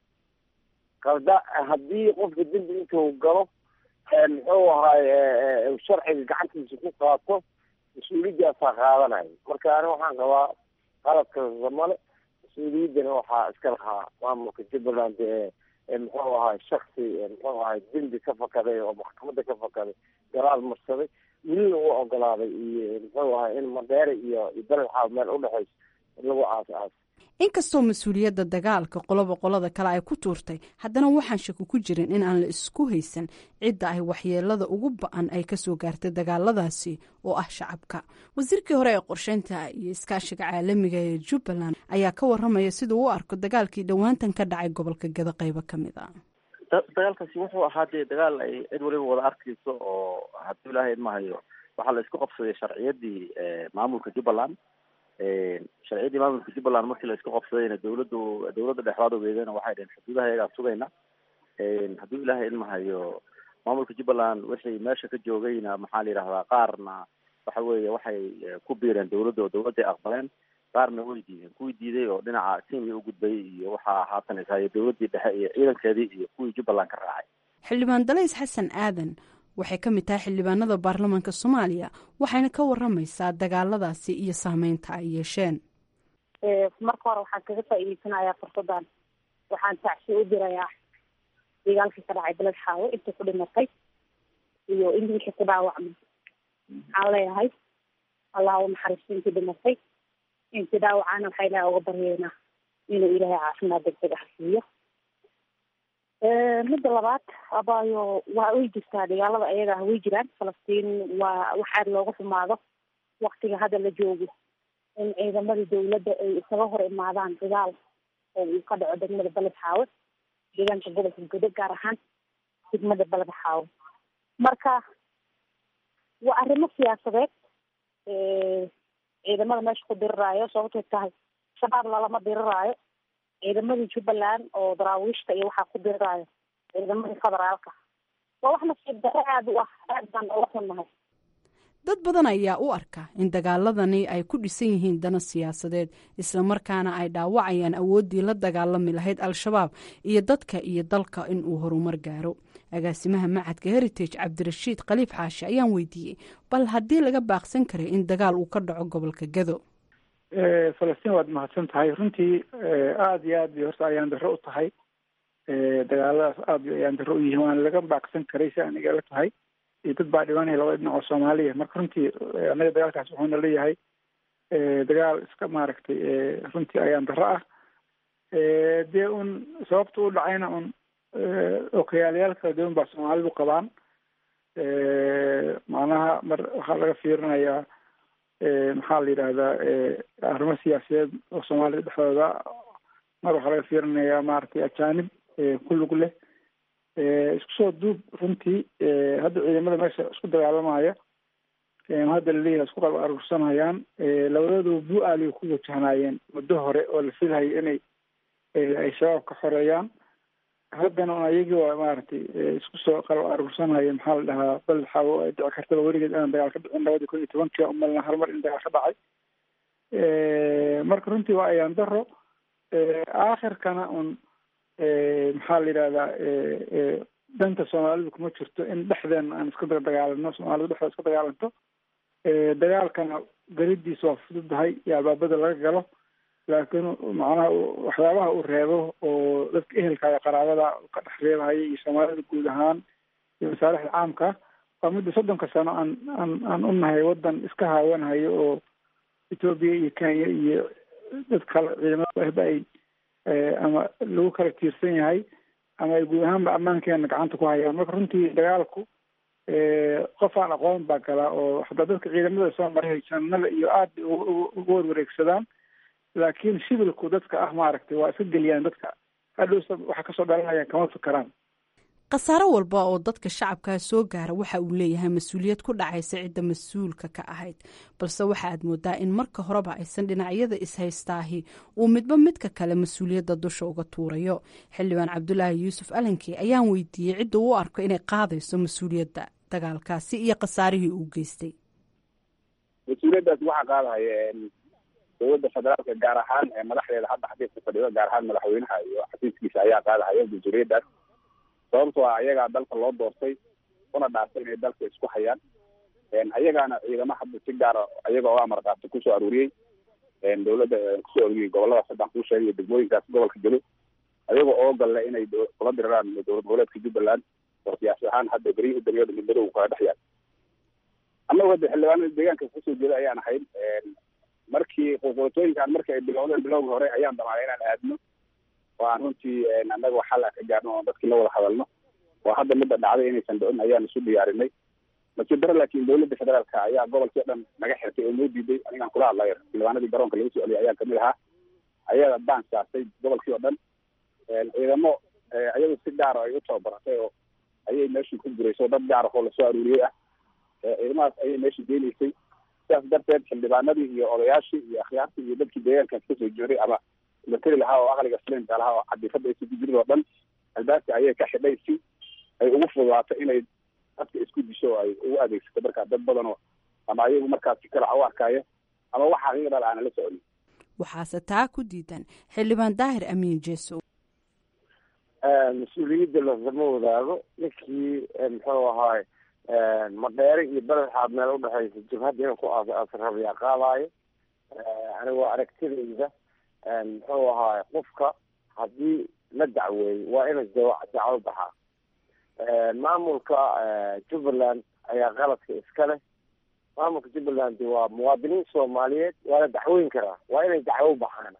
qalda haddii qofka dembi intuu galo muxuu ahaay sharciga gacantiisa ku qaato mas-uuliyadaasaa qaadanayo marka ani waxaan qabaa qaladkasa male mas-uuliyaddana waxaa iska lahaa maamulka jubbaland ee muxuu ahay shaksi muxuu ahay dembi ka fakaday oo maxkamadda ka fakaday garaal marsaday welina u ogolaaday iyo muxuu ahay in madeere iyo iyo beledxaaw meel udhexayso lagu aas aas inkastoo mas-uuliyadda dagaalka qoloba qolada kale ay ku tuurtay haddana waxaan shaki ku jirin in aan la isku haysan cidda ay waxyeelada ugu ba-an ay kasoo gaartay dagaaladaasi oo ah shacabka wasiirkii hore ee qorsheynta iyo iskaashiga caalamiga ee jubbaland ayaa ka waramaya siduu u arko dagaalkii dhowaantan ka dhacay gobolka gado qeybo ka mid a dagaalkaasi wuxuu ahaa dee dagaal ay cid waliba wada arkayso oo hadduu ilaahay idmahayo waxaa la isku qabsaday sharciyadii maamulka jubbaland sharciyadii maamulka jubbaland markii la isku qabsadayna dawladdu dawladda dhexdaad ogeedana waxay dhaheen xuduudaha iyagaan sugayna hadduu ilaahay ilmahayo maamulka jubbaland wixii meesha ka joogayna maxaa la yidhahdaa qaarna waxa weeye waxay ku biireen dawladda oo dawladday aqbaleen qaarna way diideen kuwii diiday oo dhinaca kenya u gudbayay iyo waxaa haatan ishayo dawladdii dhexe iyo ciidankeedii iyo kuwii jubbaland ka raacay xildhibaan dalays xasan aadan waxay ka mid tahay xildhibaanada baarlamaanka soomaaliya waxayna ka waramaysaa dagaaladaasi iyo saameynta ay yeesheen marka hore waxaan kaga faa'iideysanayaa fursadan waxaan tacsi u dirayaa dagaalkii ka dhacay beled xaawo intii ku dhimatay iyo in wixii ku dhaawacmay waxaan leeyahay allah u naxariisto intii dhimatay intii dhaawacana waxaa ilahay uga baryeynaa inuu ilaahay caafimaad degdeg ah siiyo midda labaad abaayo waa way jirtaa dagaalada ayaga ah way jiraan falastiin waa wax aad looga xumaado waktiga hadda la joogo in ciidamadii dawladda ay isaga hor imaadaan dagaal oo uu ka dhaco degmada beled xaawe deegaanka gobolka godo gaar ahaan degmada beled xaawe marka waa arrimo siyaasadeed ciidamada meesha ku diriraayo sababtay tahay shabaab lalama diriraayo ciidamadii jubbaland oo daraawiishta iyo waxaa ku diriraayo ciidamadii federaalka waa wax nasiib darre aada u ah aad baan oga xunnahay dad badan ayaa u arka in dagaaladani ay ku dhisan yihiin dana siyaasadeed islamarkaana ay dhaawacayaan awooddii la dagaalami lahayd al-shabaab iyo dadka iyo dalka in uu horumar gaaro agaasimaha macadka heritage cabdirashiid khaliif xaashi ayaan weydiiyey bal haddii laga baaqsan karay in dagaal uu ka dhaco gobolka gado falastiin waad mahadsan tahay runtii aada iyo aad bay horta ayaan darro u tahay dagaaladaas aad bay ayaan darro u yihiin waana laga baaqsan karay si aan igala tahay iyo dad baa dhibanaya labada dhinac oo soomaaliya marka runtii annaga dagaalkaas wuxuuna leeyahay dagaal iska maaragtay runtii ayaan darro ah dee un sababta u dhacayna un okayaalayaal kala duwan baa soomaalidu qabaan macnaha mar waxaa laga fiirinayaa maxaa la yidhahdaa arrimo siyaasadeed oo soomaalida dhexdooda mar waxaa laga fiirinayaa maaragtay ajaanib ku lug leh isku soo duub runtii hadda ciidamada meesha isku dagaalamaya hadda laleeyahay isku qab aruursanayaan labadooduba bu-aaliga ku wajahnaayeen muddo hore oo la filahayo inay ay shabaab ka xoreeyaan haddana un ayagii waa maaragtay isku soo qalab aruursanaya maxaa la dhahaa bal xawo ay dhici kartaba weligeed inaan dagaal ka dhicin labadii kun iyo tobankii umalna hal mar in dagaal ka dhacay marka runtii waa ayaan daro aakhirkana un maxaa la yidhahdaa danta soomaalidu kuma jirto in dhexdeena aan iska dagaalano soomaalidu dhexdeeda iska dagaalanto dagaalkana galidiisa waa fududahay iyo albaabada laga galo laakiin macnaha waxyaabaha uu reebo oo dadka ehelka iyo qaraabada ka dhex reebahaya iyo soomaalida guud ahaan iyo masaalixda caamka waa midda soddonka sano aan aan aan u nahay waddan iska haawanahayo oo etoobiya iyo kenya iyo dad kale ciidamada ahba ay ama lagu kala tiirsan yahay ama ay guud ahaanba ammaankeena gacanta ku hayaan marka runtii dagaalku qof aan aqoon baa galaa oo hataa dadka ciidamada soo maray janada iyo aad bay uga warwareegsadaan laakiin shibilku dadka ah maaragtay waa iska geliyaan dadka hadhowsa waxa kasoo dhalanayaan kama fikeraan khasaaro walba oo dadka shacabkaa soo gaara waxa uu leeyahay mas-uuliyad ku dhacaysa cidda mas-uulka ka ahayd balse waxa aad moodaa in marka horeba aysan dhinacyada is-haystaahi uu midba midka kale mas-uuliyadda dusha uga tuurayo xildhibaan cabdulaahi yuusuf alankey ayaan weydiiyey cidda u arko inay qaadayso mas-uuliyadda dagaalkaasi iyo khasaarihii uu geystay mas-uuliyaddaas waxaa qaadahaya dowladda federaalka gaar ahaan madaxdeeda hadda xafiiska fadhido gaar ahaan madaxweynaha iyo xafiiskiisa ayaa qaadahaya mas-uuliyaddaas sababtoo ah ayagaa dalka loo doortay una dhaartay inay dalka isku hayaan ayagaana ciidamo hadda si gaara ayaga oo amar qaabta kusoo aruuriyey dowladda kusoo orgiyay goboladaas haddaan kuu sheegay degmooyinkaas gobolka gelo ayaga oo galle inay kula diraraan dowlad goboleedka jubbaland oo siyaasi ahaan hadda beryihii u dambeeya midmadow kala dhex yaal annagu hadda xildhibaanada deegaanka kasoo jeeda ayaan ahayn markii qulqulatooyinkan markii ay bilowdeen bilowga hore ayaan damaanay inaan aadno oo aan runtii annaga xal aan ka gaarno oo dadkii la wada hadalno oo hadda midda dhacday inaysan dhicin ayaan isu diyaarinay nasiib daro laakiin dowladda federaalka ayaa gobolkii o dhan naga xirtay oo noo diiday anigaan kula hadlayo xildhibaanadii garoonka laga soo celiyay ayaan kamid ahaa ayaga baan saartay gobolkii oo dhan ciidamo ayagu si gaara ay u tababaratay oo ayay meeshii ku gurayso dad gaara oo lasoo aruuriyey ah ciidamadaas ayay meeshii geenaysay sidaas darteed xildhibaanadii iyo odayaashii iyo akhyaartii iyo dadkii deegaankaas kasoo jeeday ama materi lahaa oo aqliga slimka lahaa oo cadifada aysa ku jirin oo dhan albaabka ayay ka xidhay si ay ugu fududaato inay dadka isku disho oo ay ugu adeegsato markaa dad badan oo ama ayagu markaas si kala u arkaayo ama wax xaqiiqdal aana la soconin waxaase taa ku diidan xildhibaan daahir amiin jeesow mas-uuliyadda lasama wadaago ninkii muxuu ahaay madheere iyo beledxaad meel udhexaysa jabhadda inuu ku asrabiyaa qaadaayo anigoo aragtidayda muxuu ahaay qofka haddii la dacweeyo waa ina dacwo baxaa maamulka jubbaland ayaa qaladka iska leh maamulka jubbaland waa muwaadiniin soomaaliyeed waa la dacweyn karaa waa inay dacwo baxaan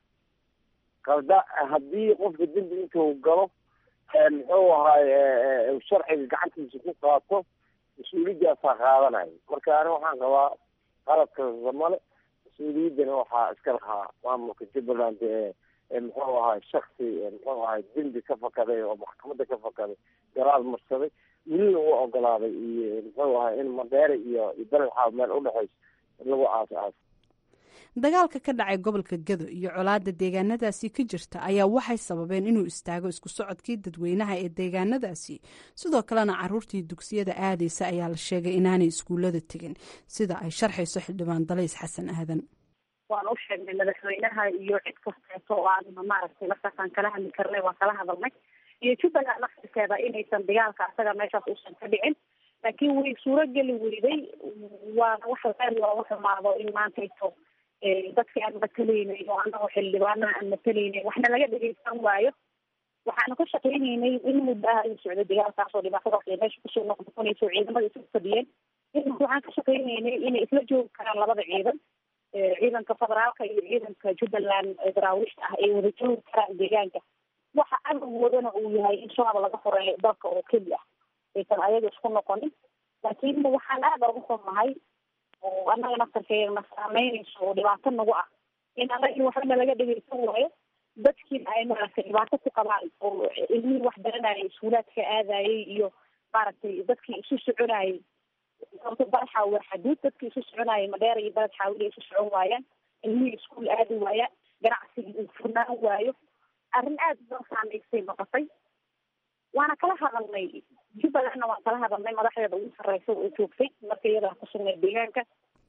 qalda haddii qofka dembi intuu galo muxuu ahaay sharciga gacantiisa ku qaato mas-uuliyadaasaa qaadanayo marka ani waxaan qabaa qaladka male mas-uuliyaddana waxaa iska lahaa maamulka jubbaland ee muxuu ahaay shaksi muxuu ahaay dembi ka fakaday oo maxkamadda ka fakaday garaad marsaday welina u ogolaaday iyo muxuu ahaay in madheere iyo iyo beledxaab meel udhexayso lagu aas aas dagaalka ka dhacay gobolka gado iyo colaadda deegaanadaasi ka jirta ayaa waxay sababeen inuu istaago isku socodkii dadweynaha ee deegaanadaasi sidoo kalena caruurtii dugsiyada aadaysa ayaa la sheegay inaanay iskuullada tegin sida ay sharxayso xildhibaan dalays xasan aadan waan u sheegnay madaxweynaha iyo cid kasteeto oo aan maaragtay markaasaan kala hadli karnay waan kala hadalnay iyo jubbaland laftirkeeda inaysan dagaalka asaga meeshaas uusan ka dhicin laakiin way suurogeli weyday waana wax aad looga xumaado in maantayto dadki aan matalaynay oo anagoo xildhibaanaha aan matalaynay waxna laga dhegeysan waayo waxaanu ka shaqeynaynay in muddo ah ayuu socday dagaalkaas oo dhibaatadaas ay meesha kusoo noqnoqonayso ciidamada isu fadhiyeen in waxaan ka shaqeynaynay inay isla joogi karaan labada ciidan ciidanka federaalka iyo ciidanka jubbaland daraawiishta ah ay wada joogi karaan deegaanka waxa amawodana uu yahay in shabaab laga horeeyo dalka oo keli ah aysan ayaga isku noqonin laakiin waxaan aada uga xumahay oo annaga naftarkeeda na saameynayso oo dhibaato nagu ah in annaga waxbana laga dhegeysan waayo dadkiina ay maaragtay dhibaato ku qabaan oo ilmihii wax baranayay iskuulaadka aadayay iyo maaragtay dadkii isu soconayay sababto badaxa waa xaduud dadkii isu soconayay madheera iyo baled xaawil ay isu socon waayaan ilmihii iskuul aadi waayaan ganacsigii uu furnaan waayo arrin aada loo saameysay noqotay waana kala hadalnay jubbalandna waan kala hadalnay madaxdeeda ugu sarreysa oo joogtay marka iyadaa ku sugnay deegaanka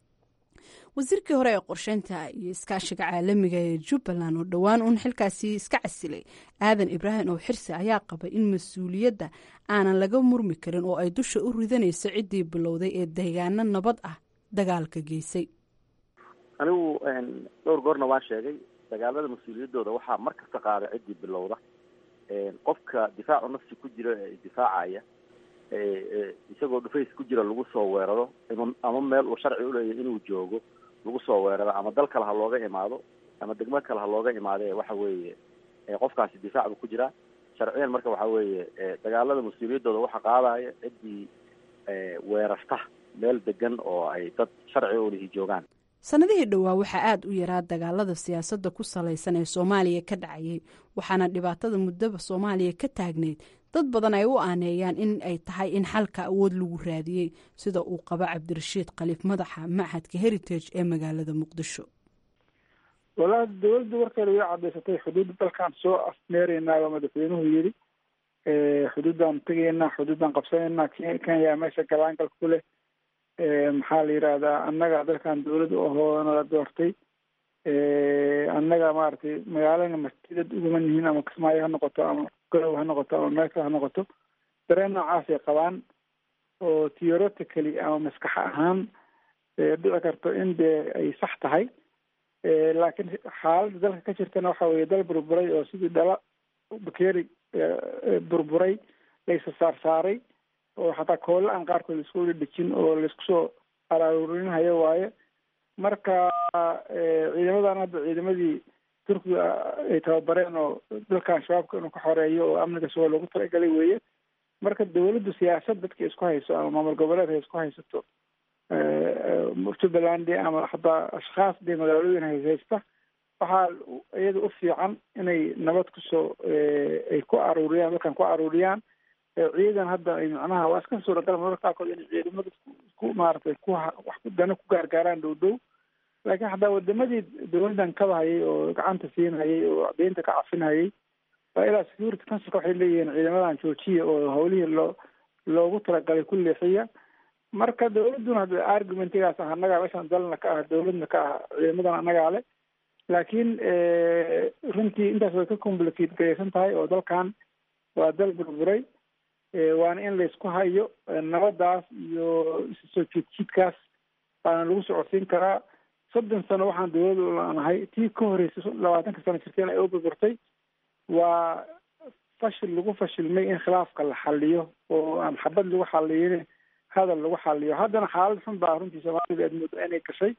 wasiirkii hore ee qorsheynta iyo iskaashiga caalamiga ee jubbaland oo dhowaan uun xilkaasi iska casilay aadan ibraahim oo xirsi ayaa qabay in mas-uuliyadda aanan laga murmi karin oo ay dusha u ridanayso ciddii bilowday ee deegaano nabad ah dagaalka geysay anigu dhowr goorna waan sheegay dagaalada mas-uuliyaddooda waxaa mar kasta qaada ciddii bilowda qofka difaacu nafsi ku jira ee difaacaya isagoo dhufays ku jira lagu soo weeraro ama meel uu sharci uleeyahy inuu joogo lagu soo weeraro ama dal kale ha looga imaado ama degmo kale ha looga imaadee waxa weeye qofkaasi difaac buu ku jiraa sharciyan marka waxa weeye dagaalada mas-uuliyaddooda waxa qaadaya ciddii weerarta meel degan oo ay dad sharci ulihi joogaan sannadihii dhowaa waxaa aada u yaraa dagaalada siyaasadda ku salaysan ee soomaaliya ka dhacayay waxaana dhibaatada muddaba soomaaliya ka taagneyd dad badan ay u aaneeyaan in ay tahay in xalka awood lagu raadiyey sida uu qabo cabdirashiid khaliif madaxa machadka heritage ee magaalada muqdisho walaa dowladda warkeeda way cadaysatay xuduudda dalkaan soo afmeeraynaa baa madaxweynuhu yidhi xuduuddaan tegaynaa xuduuddaan qabsanaynaa kenya meesha galaangal ku leh maxaa la yidhahdaa annaga dalkan dawlad u ahoo nala doortay annaga maaragtay magaalana masjidad uguma nihiin ama kismaayo ha noqoto ama golow ha noqoto ama meel kale ha noqoto dareen noocaasay qabaan oo theoretically ama maskax ahaan dhici karto in dee ay sax tahay laakiin xaaladda dalka ka jirtana waxa weeye dal burburay oo sidii dhala bakeeri burburay laysa saar saaray oo xataa koolla aan qaarkood laisku dhedhejin oo laisku soo araarurinhayo waaye marka ciidamadan hadda ciidamadii turkiga ay tababareen oo dalkan shabaabka inuu ka xoreeyo oo amniga suga loogu talagalay weeye marka dawladdu siyaasad dadka isku hayso ama maamul goboleed ay isku haysato jubbaland ama hataa ashkhaas dee magaalooyin hayshaysta waxaa iyada u fiican inay nabad kusoo ay ku aruuriyaan dalkan ku aruuriyaan ciidan hadda ay macnaha waa iska suuragal mararka qaarkood inay ciidamada ku maaragtay ku wax dana ku gaargaaraan dhow dhow laakiin hataa wadamadii dawladdan kabahayay oo gacanta siinhayay oo deynta ka cafinhayay waa ilaa security councilka waxay leeyihiin ciidamadan joojiya oo hawlihii loo loogu talagalay ku leexiya marka dawladduna hadda argumentigaas ah annagaa meeshaan dalna ka ah dawladna ka ah ciidamadan annagaa le laakiin runtii intaas way ka complicate garaysan tahay oo dalkan waa dal burburay waana in laysku hayo nabadaas iyo soo jiidjiidkaas baana lagu socodsiin karaa soddon sano waxaan dawlada ulanahay tii ka horreysay labaatanka sano jirteen ay u burburtay waa fashil lagu fashilmay in khilaafka la xaliyo oo aan xabad lagu xaliyin hadal lagu xaliyo haddana xaalad xun baa runtii soomaalida aad moodo inay gashay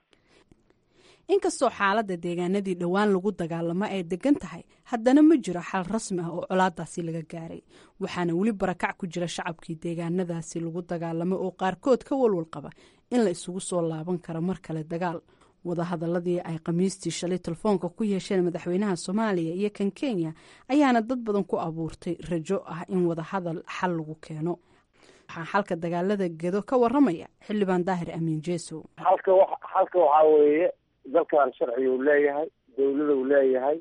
inkastoo xaaladda deegaanadii dhowaan lagu dagaalamo ay degan tahay haddana ma jiro xal rasmi ah oo colaadaasi laga gaaray waxaana weli barakac ku jira shacabkii deegaanadaasi lagu dagaalamay oo qaarkood ka walwal qaba in la isugu soo laaban karo mar kale dagaal wadahadaladii ay khamiistii shalay telefoonka ku yeesheen madaxweynaha soomaaliya iyo kan kenya ayaana dad badan ku abuurtay rajo ah in wadahadal xal lagu keeno waxaa xalka dagaalada gedo ka waramaya xildhibaan daahir amiin jeesow halka wa halka waxaa weeye dalkan sharci uu leeyahay dawlada uu leeyahay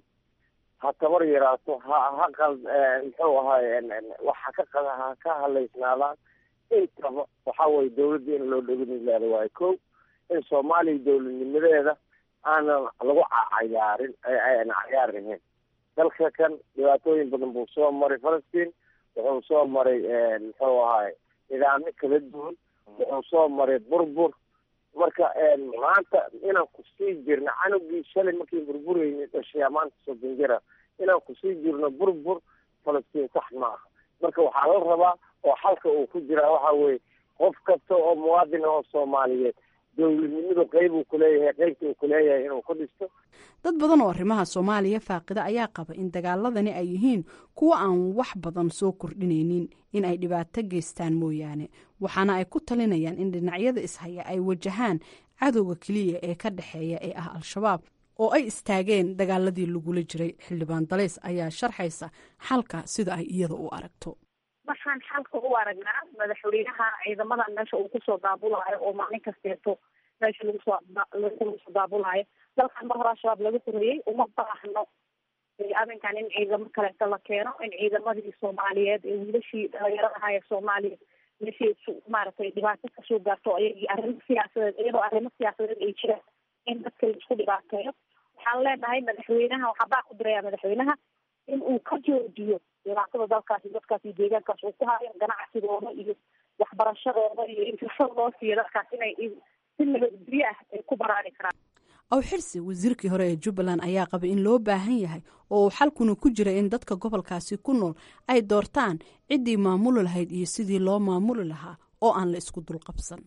ha tabar yaraato ha ha qal muxuu ahaay waxa ka qada ha ka halaysnaadaan intaba waxa weye dawladda in loo dheginilaada waayo ko in soomaaliya dawladnimadeeda aanan lagu cayaarin ayna cayaarnahayn dalka kan dhibaatooyin badan buu soo maray falastiin wuxuu soo maray muxuu ahaay nidaamyo kala duwan wuxuu soo maray burbur marka maanta inaan kusii jirno canugii shalay markii burburayni dhashay maanta soddon jira inaan kusii jirno burbur falastiin sax ma aha marka waxaa la rabaa oo xalka uu ku jiraa waxa weye qof kasta oo muwaadin oo soomaaliyeed dowladnimadu qeyb uu kuleeyahay qeybta uu kuleeyahay inuu ku dhisto dad badan oo arrimaha soomaaliya faaqida ayaa qaba in dagaaladani ay yihiin kuwo aan wax badan soo kordhinaynin in ay dhibaato geystaan mooyaane waxaana ay ku talinayaan in dhinacyada ishaya ay wajahaan cadowga keliya ee ka dhexeeya ee ah al-shabaab oo ay istaageen dagaaladii lagula jiray xildhibaan dalays ayaa sharxaysa xalka sida ay iyada u aragto waxaan xalka u aragnaa madaxweynaha ciidamadan meesha uu kusoo daabulaayo oo maalin kasteeto meesha lagusoo lagu soo daabulaayo dalkan mar hore al-shabaab laga horeeyey uma baahno arrinkan in ciidamo kaleeto la keeno in ciidamadii soomaaliyeed ee wiilashii dhalinyarada ahaa ee soomaaliya meeshii maaragtay dhibaato kasoo gaarto ayagii arrimo siyaasadeed iyadoo arrimo siyaasadeed ay jiraan in dadka laisku dhibaateeyo waxaan leenahay madaxweynaha waxaa baa ku diraya madaxweynaha in uu ka joojiyo dhibaatada dalkaasi dadkaas iyo deegaankaas uu ku hayo ganacsigooda iyo waxbarashadooda iyo in fursad loo siiyo dadkaas inay si nabadgelyo ah ay ku baraari karaan aw xirsi wasiirkii hore ee jubbaland ayaa qaba in loo baahan yahay oo uu xalkuna ku jira in dadka gobolkaasi ku nool ay doortaan ciddii maamuli lahayd iyo sidii loo maamuli lahaa oo aan la isku dulqabsan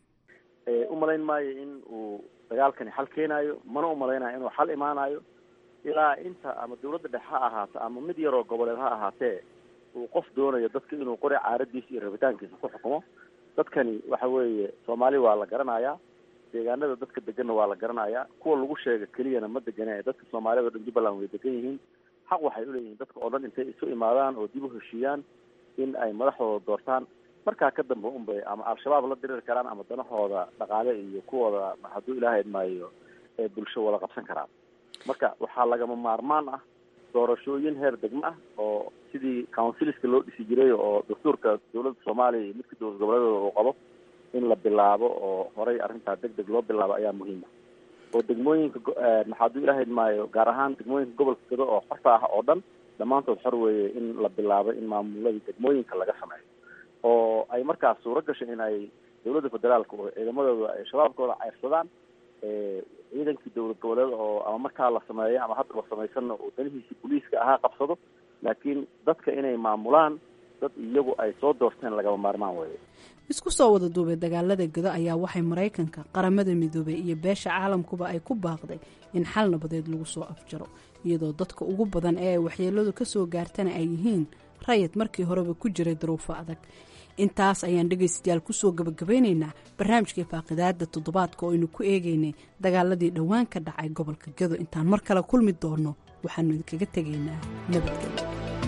u malayn maayo in uu dagaalkani xal keenayo mana u malaynayo inuu xal imaanayo ilaa inta ama dawladda dhexe ha ahaato ama mid yaroo goboleed ha ahaatee uu qof doonayo dadka inuu qori caaradiisa iyo rabitaankiisa ku xukumo dadkani waxa weeye soomaali waa la garanayaa deegaanada dadka deganna waa la garanayaa kuwa lagu sheega keliyana ma degana ee dadka soomaaliyad o dhan jubbaland way degan yihiin xaq waxay uleeyihiin dadka oo dhan intay isu imaadaan oo dib u heshiiyaan in ay madaxdooda doortaan markaa ka dambe unbay ama al-shabaab la diriri karaan ama danahooda dhaqaale iyo kuwooda hadduu ilaahay idmaayo ee bulsho wada qabsan karaan marka waxaa lagama maarmaan ah doorashooyin heer degmo ah oo sidii counciliska loo dhisi jiray oo dastuurka dawladda soomaaliya iyo midka dowlad goboleedooda uu qabo in la bilaabo oo horay arrintaa deg deg loo bilaabo ayaa muhiima oo degmooyinka maxaaduu ilaahay idmaayo gaar ahaan degmooyinka gobolka gado oo xorta ah oo dhan dhammaantood xor weeye in la bilaabo in maamuladii degmooyinka laga sameeyo oo ay markaas suuro gasho in ay dawladda federaalka oo ciidamadooda ay shabaabkooda ceyrsadaan ciidankii dowlad goboleed oo ama markaa la sameeyo ama haddaba samaysanna uu danihiisii booliiska ahaa qabsado laakiin dadka inay maamulaan dad iyagu ay soo doorteen lagama maarmaan weeye isku soo wada duubay dagaalada gado ayaa waxay maraykanka qaramada midoobay iyo beesha caalamkuba ay ku baaqday in xal nabadeed lagu soo afjaro iyadoo dadka ugu badan ee ay waxyeeladu ka soo gaartana ay yihiin rayid markii horeba ku jiray daruufo adag intaas ayaan dhegaystayaal kusoo gabagabeynaynaa barnaamijkai faaqidaada toddobaadka oo aynu ku eegaynay dagaaladii dhowaan ka dhacay gobolka gado intaan mar kale kulmi doonno waxaanu idinkaga tegaynaa nabadgelyo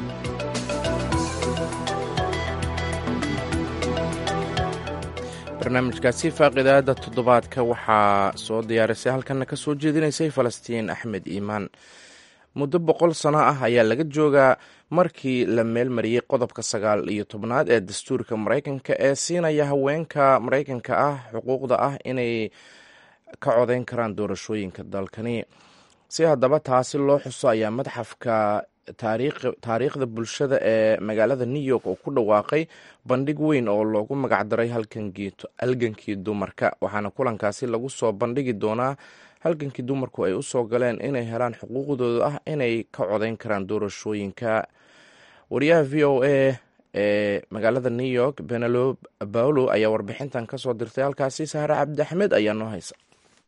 barnaamijkaasi faaqidaada toddobaadka waxaa soo diyaarisay halkana ka soo jeedinaysay falastiin axmed iimaan muddo boqol sano ah ayaa laga joogaa markii la meelmariyey qodobka sagaal iyo tobnaad ee dastuurka maraykanka ee siinaya haweenka maraykanka ah xuquuqda ah inay ka codeyn karaan doorashooyinka dalkani si haddaba taasi loo xuso ayaa madxafka taariikhda bulshada ee magaalada new york oo ku dhawaaqay bandhig weyn oo loogu magacdaray halgankii dumarka waxaana kulankaasi lagu soo bandhigi doonaa halgankii dumarku ay usoo galeen inay helaan xuquuqdooda ah inay ka codeyn karaan doorashooyinka wariyaha v o a ee magaalada new york benelo paolo ayaa warbixintan kasoo dirtay halkaasi sahre cabdi axmed ayaa noo haysa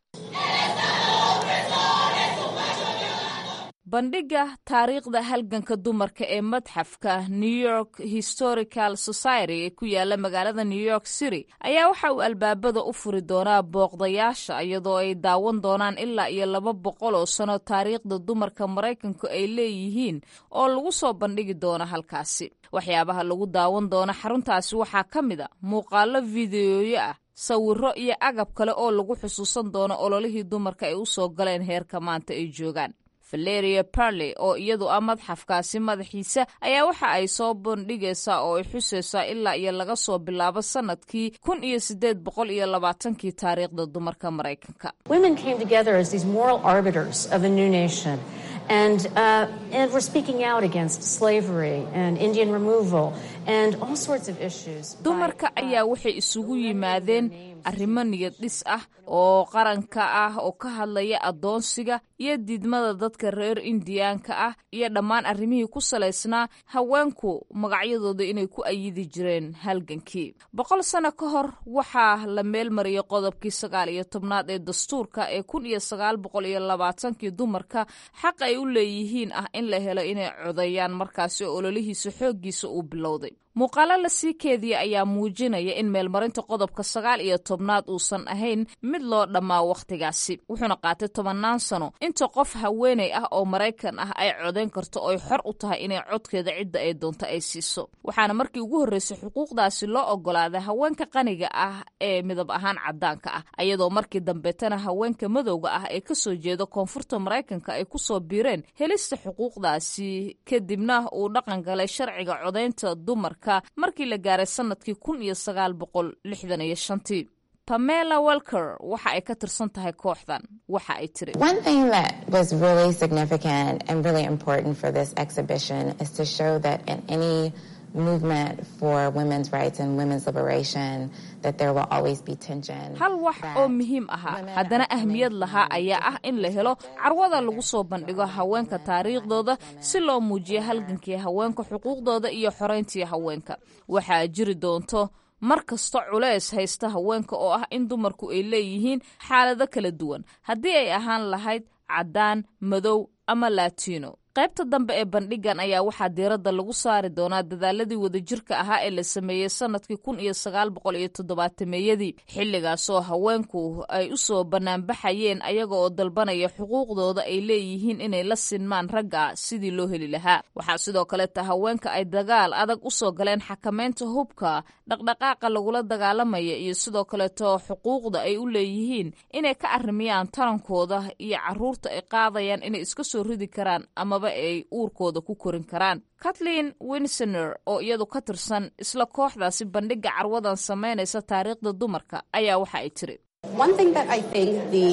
bandhigga taariikhda halganka dumarka ee madxafka new york historical society ee ku yaala magaalada new york city ayaa waxa uu albaabada u furi doonaa booqdayaasha iyadoo ay daawan doonaan ilaa iyo laba boqol oo sano taariikhda dumarka maraykanku ay leeyihiin oo lagu soo bandhigi doono halkaasi waxyaabaha lagu daawan doono xaruntaasi waxaa ka mid a muuqaalo fideoyo ah sawiro iyo agab kale oo lagu xusuusan doono ololihii dumarka ay usoo galeen heerka maanta ay joogaan valeria parley oo iyadu ah madxafkaasi madaxiisa ayaa waxa ay soo bandhigaysaa oo ay xusaysaa ilaa iyo laga soo bilaabo sanadkii kun iyo sideed boqol iyo labaatankii taariikhda dumarka maraykanka And, uh, and we're speaking out against slavery and Indian removal and all sorts of issues. dumarka ayaa waxay isugu yimaadeen arrimo niyad dhis ah oo qaranka ah oo ka hadlaya addoonsiga iyo diidmada dadka reer indiyaanka ah iyo dhammaan arrimihii ku salaysnaa haweenku magacyadooda inay ku ayidi jireen halgankii boqol sano ka hor waxaa la meelmariyay qodobkii sagaal iyo tobnaad ee dastuurka ee kun iyo sagaal boqol iyo labaatankii dumarka xaq ay u leeyihiin ah in la helo inay codeeyaan markaasi oo ololihiisa xooggiisa uu bilowday muuqaalo la sii keediya ayaa muujinaya in meelmarinta qodobka sagaal iyo tobnaad uusan ahayn mid loo dhammaa wakhtigaasi wuxuuna qaatay tobannaan sano inta qof haweenay ah oo maraykan ah ay codayn karto ooy xor u tahay inay codkeeda cidda ay doonto ay siiso waxaana markii ugu horreysay xuquuqdaasi loo ogolaaday haweenka qaniga ah ee midab ahaan caddaanka ah ayadoo markii dambeetana haweenka madowga ah ee kasoo jeeda koonfurta maraykanka ay kusoo biireen helista xuquuqdaasi kadibna uu dhaqan galay sharciga codaynta dumarka markii la gaaray sanadkii kun iyo sagaal boqol lixdan iyo shantii pamela welker waxa ay ka tirsan tahay kooxdan waxa ay tiri One thing that was really significant and really important for this exhibition is to show that in any movement for women's rights and women's liberation that there will always be tension. hal wax oo muhiim ahaa haddana ahmiyad lahaa ayaa ah in la helo carwada lagu soo bandhigo haweenka taariikhdooda si loo muujiyo halgankii haweenka xuquuqdooda iyo xorayntii haweenka waxaa jiri doonto mar kasta culeys haysta haweenka oo ah in dumarku ay leeyihiin xaalado kala duwan haddii ay ahaan lahayd caddaan madow ama latino qaybta dambe ee bandhigan ayaa waxaa diiradda lagu saari doonaa dadaaladii wadajirka ahaa ee la sameeyey sanadkii kun iyo sagaal boqol iyo toddobaatameyadii xilligaasoo haweenku ay u soo banaanbaxayeen ayaga oo dalbanaya xuquuqdooda ay leeyihiin inay la sinmaan ragga sidii loo heli lahaa waxaa sidoo kaleeta haweenka ay dagaal adag u soo galeen xakamaynta hubka dhaqdhaqaaqa lagula dagaalamaya iyo sidoo kaleeto xuquuqda ay u leeyihiin inay ka arrimiyaan tarankooda iyo caruurta ay qaadayaan inay iska soo ridi karaan amaba ay uurkooda ku korin karaan kathleen winsener oo iyadu ka tirsan isla kooxdaasi bandhiga carwadan samaynaysa taariikhda dumarka ayaa waxa ay tiri One thing that I think the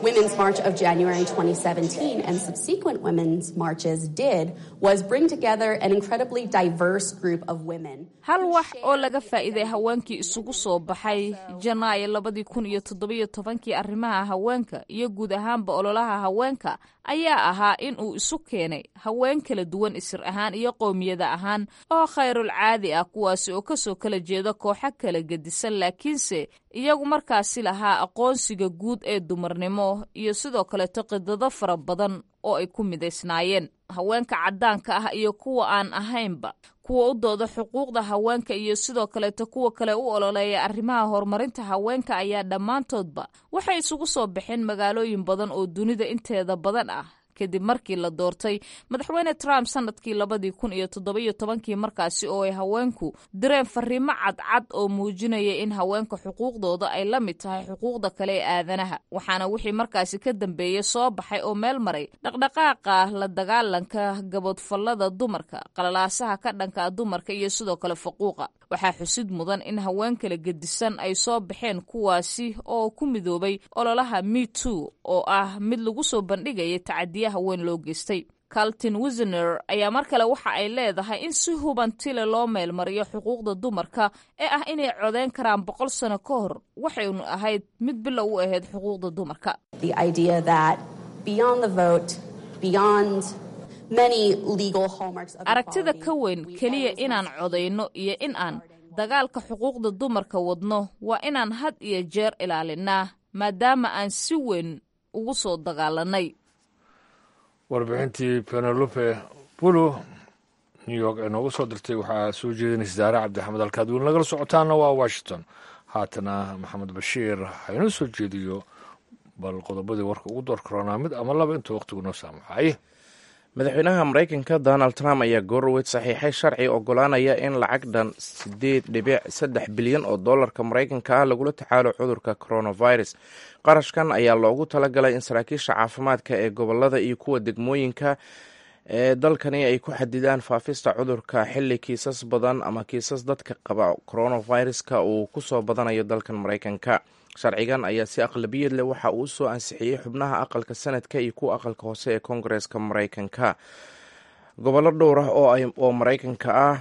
Women's March of January 2017 and subsequent women's marches did was bring together an incredibly diverse group of women. hal wax oo laga faa'iiday haweenkii isugu soo baxay janaayo labadii kun iyo toddobiyo tobankii arrimaha haweenka iyo guud ahaanba ololaha haweenka ayaa ahaa in uu isu keenay haween kala duwan isir ahaan iyo qowmiyada ahaan oo khayrul caadi ah kuwaasi oo kasoo kala jeeda kooxo kala gedisan laakiinse iyagu markaasi lahaa aqoonsiga guud ee dumarnimo iyo sidoo kaleeto qidado fara badan oo ay ku midaysnaayeen haweenka caddaanka ah iyo kuwa aan ahaynba kuwa u dooda xuquuqda haweenka iyo sidoo kaleeto kuwa kale u ololeeya arrimaha horumarinta haweenka ayaa dhammaantoodba waxay isugu soo baxeen magaalooyin badan oo dunida inteeda badan ah kadib markii la doortay madaxweyne trump sanadkii labadii kun iyo toddobiyo tobankii markaasi oo ay haweenku direen fariimo cadcad oo muujinaya in haweenka xuquuqdooda ay la mid tahay xuquuqda kale ee aadanaha waxaana wixii markaasi ka dambeeyey soo baxay oo meel maray dhaqdhaqaaqa la dagaalanka gabodfallada dumarka qalalaasaha ka dhanka dumarka iyo sidoo kale faquuqa waxaa xusid mudan in haween kala gedisan ay soo baxeen kuwaasi oo ku midoobay ololaha me too oo ah mid lagu soo bandhigaya tacadiya haween loo geystay caltin wisner ayaa mar kale waxa ay leedahay in si hubantile loo meelmariyo xuquuqda dumarka ee ah inay codeyn karaan boqol sano ka hor waxaynu ahayd mid bilow u ahayd xuquuqda dumarka aragtida ka weyn keliya inaan codayno iyo in aan dagaalka xuquuqda dumarka wadno waa inaan had iyo jeer ilaalinaa maadaama aan si weyn ugu soo dagaalanay warbixintii penelope bulo new york ee noogu soo dirtay waxaa soo jeedinaysa daare cabdixamed halkaad weli nagala socotaana waa washington haatana maxamed bashiir haynoo soo jeediyo bal qodobadii warka ugu door karoonaa mid ama laba intuu waqtigu noo saamaxay madaxweynaha maraykanka donald trump ayaa goorowed saxiixay sharci ogolaanaya in lacag dhan sideed dhibic saddex bilyan oo dollarka maraykanka ah lagula tacaalo cudurka coronavirus qarashkan ayaa loogu talagalay in saraakiisha caafimaadka ee gobolada iyo kuwa degmooyinka ee dalkani ay ku xadidaan faafista cudurka xili kiisas badan ama kiisas dadka qaba coronaviruska uu kusoo badanayo dalkan maraykanka sharcigan ayaa si aqlabiyad leh waxa uu usoo ansixiyey xubnaha aqalka sanadka iyo kuwa aqalka hoose ee koongareeska maraykanka gobollo dhowr ah oo maraykanka ah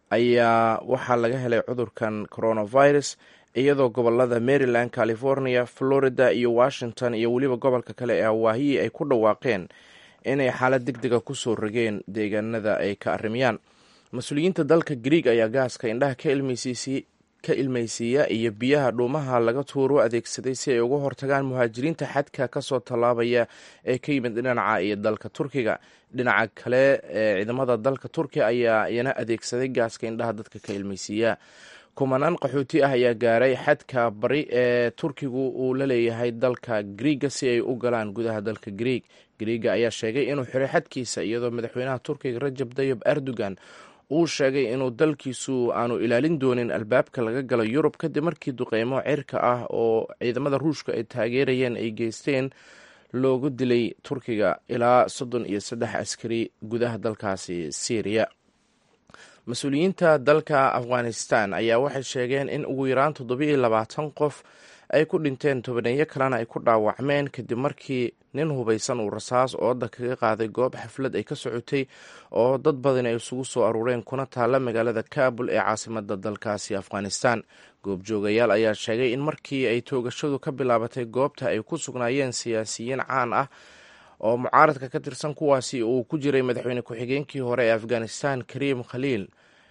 ayaa waxaa laga helay cudurkan coronavirus iyadoo gobolada maryland california florida iyo washington iyo weliba gobolka kale ee hawaahiyi ay ku dhawaaqeen inay xaalad deg dega kusoo rogeen deegaanada ay ka arrimayaan mas-uuliyiinta dalka grieg ayaa gaaska indhaha ka ilmeysiisiyey ka ilmaysiiya iyo biyaha dhuumaha laga tuuro adeegsaday si ay uga hortagaan muhaajiriinta xadka kasoo tallaabaya ee ka yimid dhinaca iyo dalka turkiga dhinaca kale ee ciidamada dalka turkiga ayaa iyana adeegsaday gaaska indhaha dadka ka ilmaysiiya kumanaan qaxooti ah ayaa gaaray xadka bari ee turkigu uu la leeyahay dalka griiga si ay u galaan gudaha dalka griig griiga ayaa sheegay inuu xiray xadkiisa iyadoo madaxweynaha turkiga rajab tayib erdogan uu sheegay inuu dalkiisu aanu ilaalin doonin albaabka laga galo yurub kadib markii duqeymo cirka ah oo ciidamada ruushka ay taageerayeen ay geysteen loogu dilay turkiga ilaa soddon iyo saddex askari gudaha dalkaasi syriya mas-uuliyiinta dalka afghanistan ayaa waxay sheegeen in ugu yaraan toddobiiyo labaatan qof ay ku dhinteen tobaneeyo kalena ay ku dhaawacmeen kadib markii nin hubaysan uu rasaas ooda kaga qaaday goob xaflad ay ka socotay oo dad badan ay isugu soo aruureen kuna taalla magaalada kabul ee caasimada dalkaasi afghanistan goobjoogayaal ayaa sheegay in markii ay toogashadu ka bilaabatay goobta ay ku sugnaayeen siyaasiyiin caan ah oo mucaaradka ka tirsan kuwaasi uu ku jiray madaxweyne ku-xigeenkii hore ee afghanistan kariim khaliil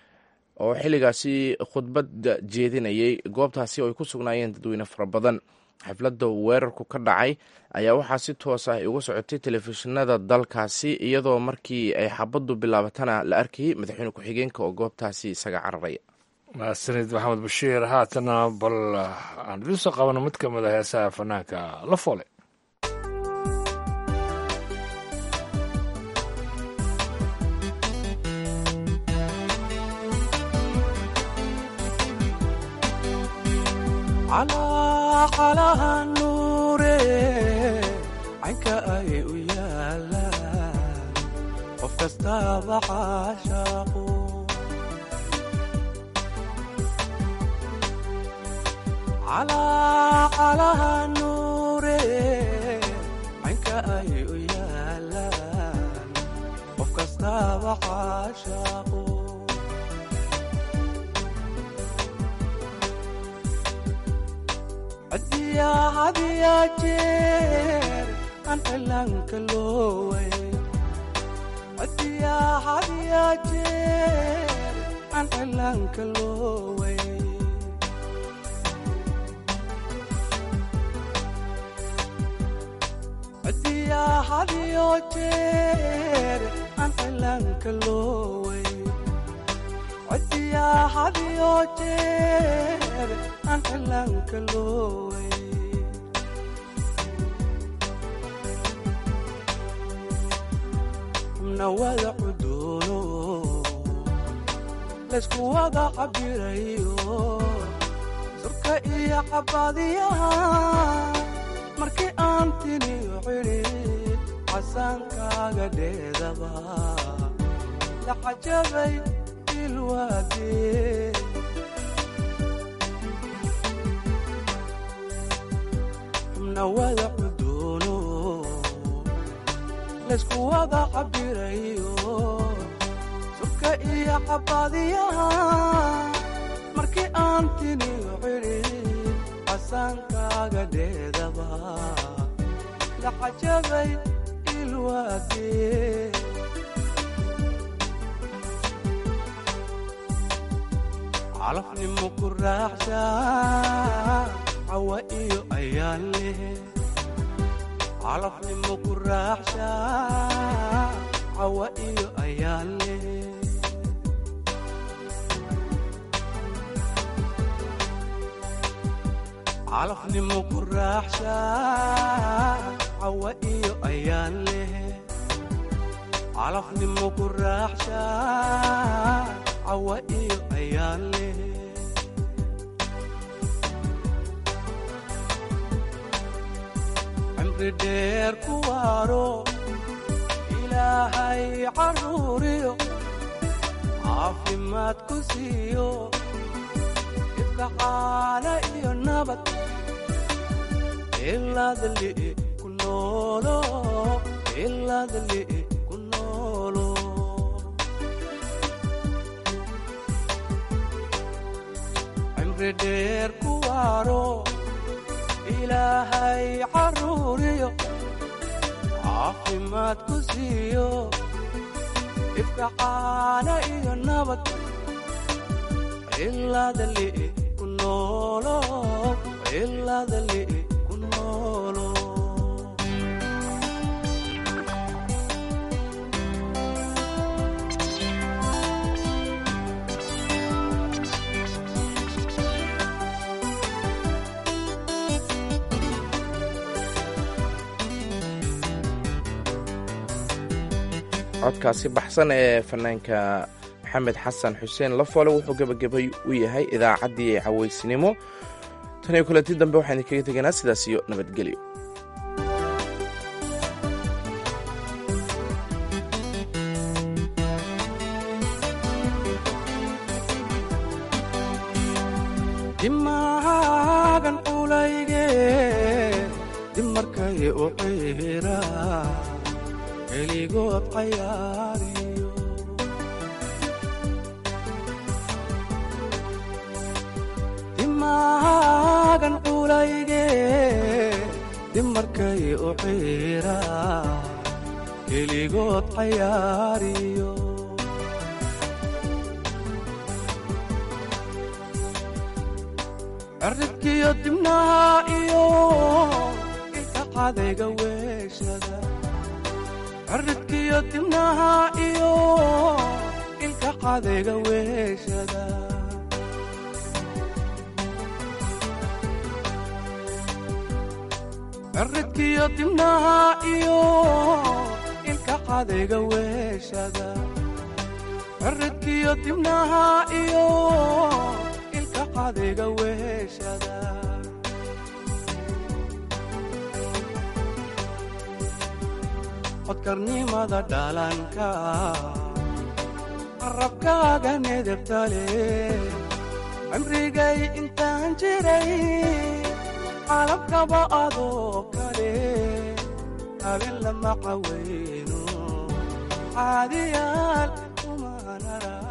oo xilligaasi khudbadda jeedinayay goobtaasi oo ay ku sugnaayeen dadweyne fara badan xafladda weerarku ka dhacay ayaa waxaa si toos ah uga socotay telefishinada dalkaasi iyadoo markii ay xabaddu bilaabatana la arkayay madaxweyne ku-xigeenka oo goobtaasi isaga cararaya mahadsanid maxamed bashiir haatana bal aan idiin soo qabano mid ka mid a heesaha fanaanka la foole calaqalaha nuure caynka ay u yaalaan qof kastaaba caashaaqu calaqalaha nuure ay u yaalaan qof kastaaba caashaaqo hadiyaa hadiyaa jeer aan cilaanka looway hadiyaa hadiyaa jeer aan cilaanka looway hadiyaa hadiyo jeer aan cilaanka looway hadiyaa hadiyo jeer aan cilaanka looway xubna wada cudoono laysku wada cabirayo surka iyo cabaadiyaha markii aan tiniyo cidhid casaankaaga dheedaba la cajabay ilwaadee xubna wada cudoono laysku wada cabirayo surka iyo cabaadiyaha markii aan tiniyo cidhid casaankaaga dheedaba la cajabay ilwaadee calafnimo ku raaxshaa cawa iyo ayaan leh calafnimo ku raaxshaa cawa iyo ayaan leh calafnimo ku raaxshaa cawa iyo ayaan leh calafnimo ku raaxshaa cawa iyo ayaan leh cimri dheer ku waaro ilaahay carruuriyo caafimaad ku siiyo ifka caala iyo nabad ilaadli ku noolo ilaadli ku noolo cimri dheer ku waaro ilaahay carruuriyo caafimaad ku siiyo ifka caala iyo nabad ilaadli ku noolo ilaadli ku noolo codkaasi baxsan ee fanaanka maxamed xasan xuseen lafoole wuxuu gebagabay u yahay idaacaddii cawaysnimo tan iyo kulanti dambe waxaan idinkaga teganaa sidaas iyo nabadgelyo dimaagan culayge dimarkay u ciira keligood cayaariyo dimaagan culayge dimarkay u ciira keligood cayaariyo cirribkiyo dibnaha iyo ilka cadayga weeshada cirribkiyo dibnaha iyo ilka cadayga weeshada cirribkiyo dibnaha iyo ilka cadayga weeshada cirribkiyo dibnaha iyo ilka cadayga weeshada codkarnimada dhalanka qarabkaaga nedebtale cimrigay intaan jiray qalabkaba adoo kale habeen lama caweyno caadiyaal kumanara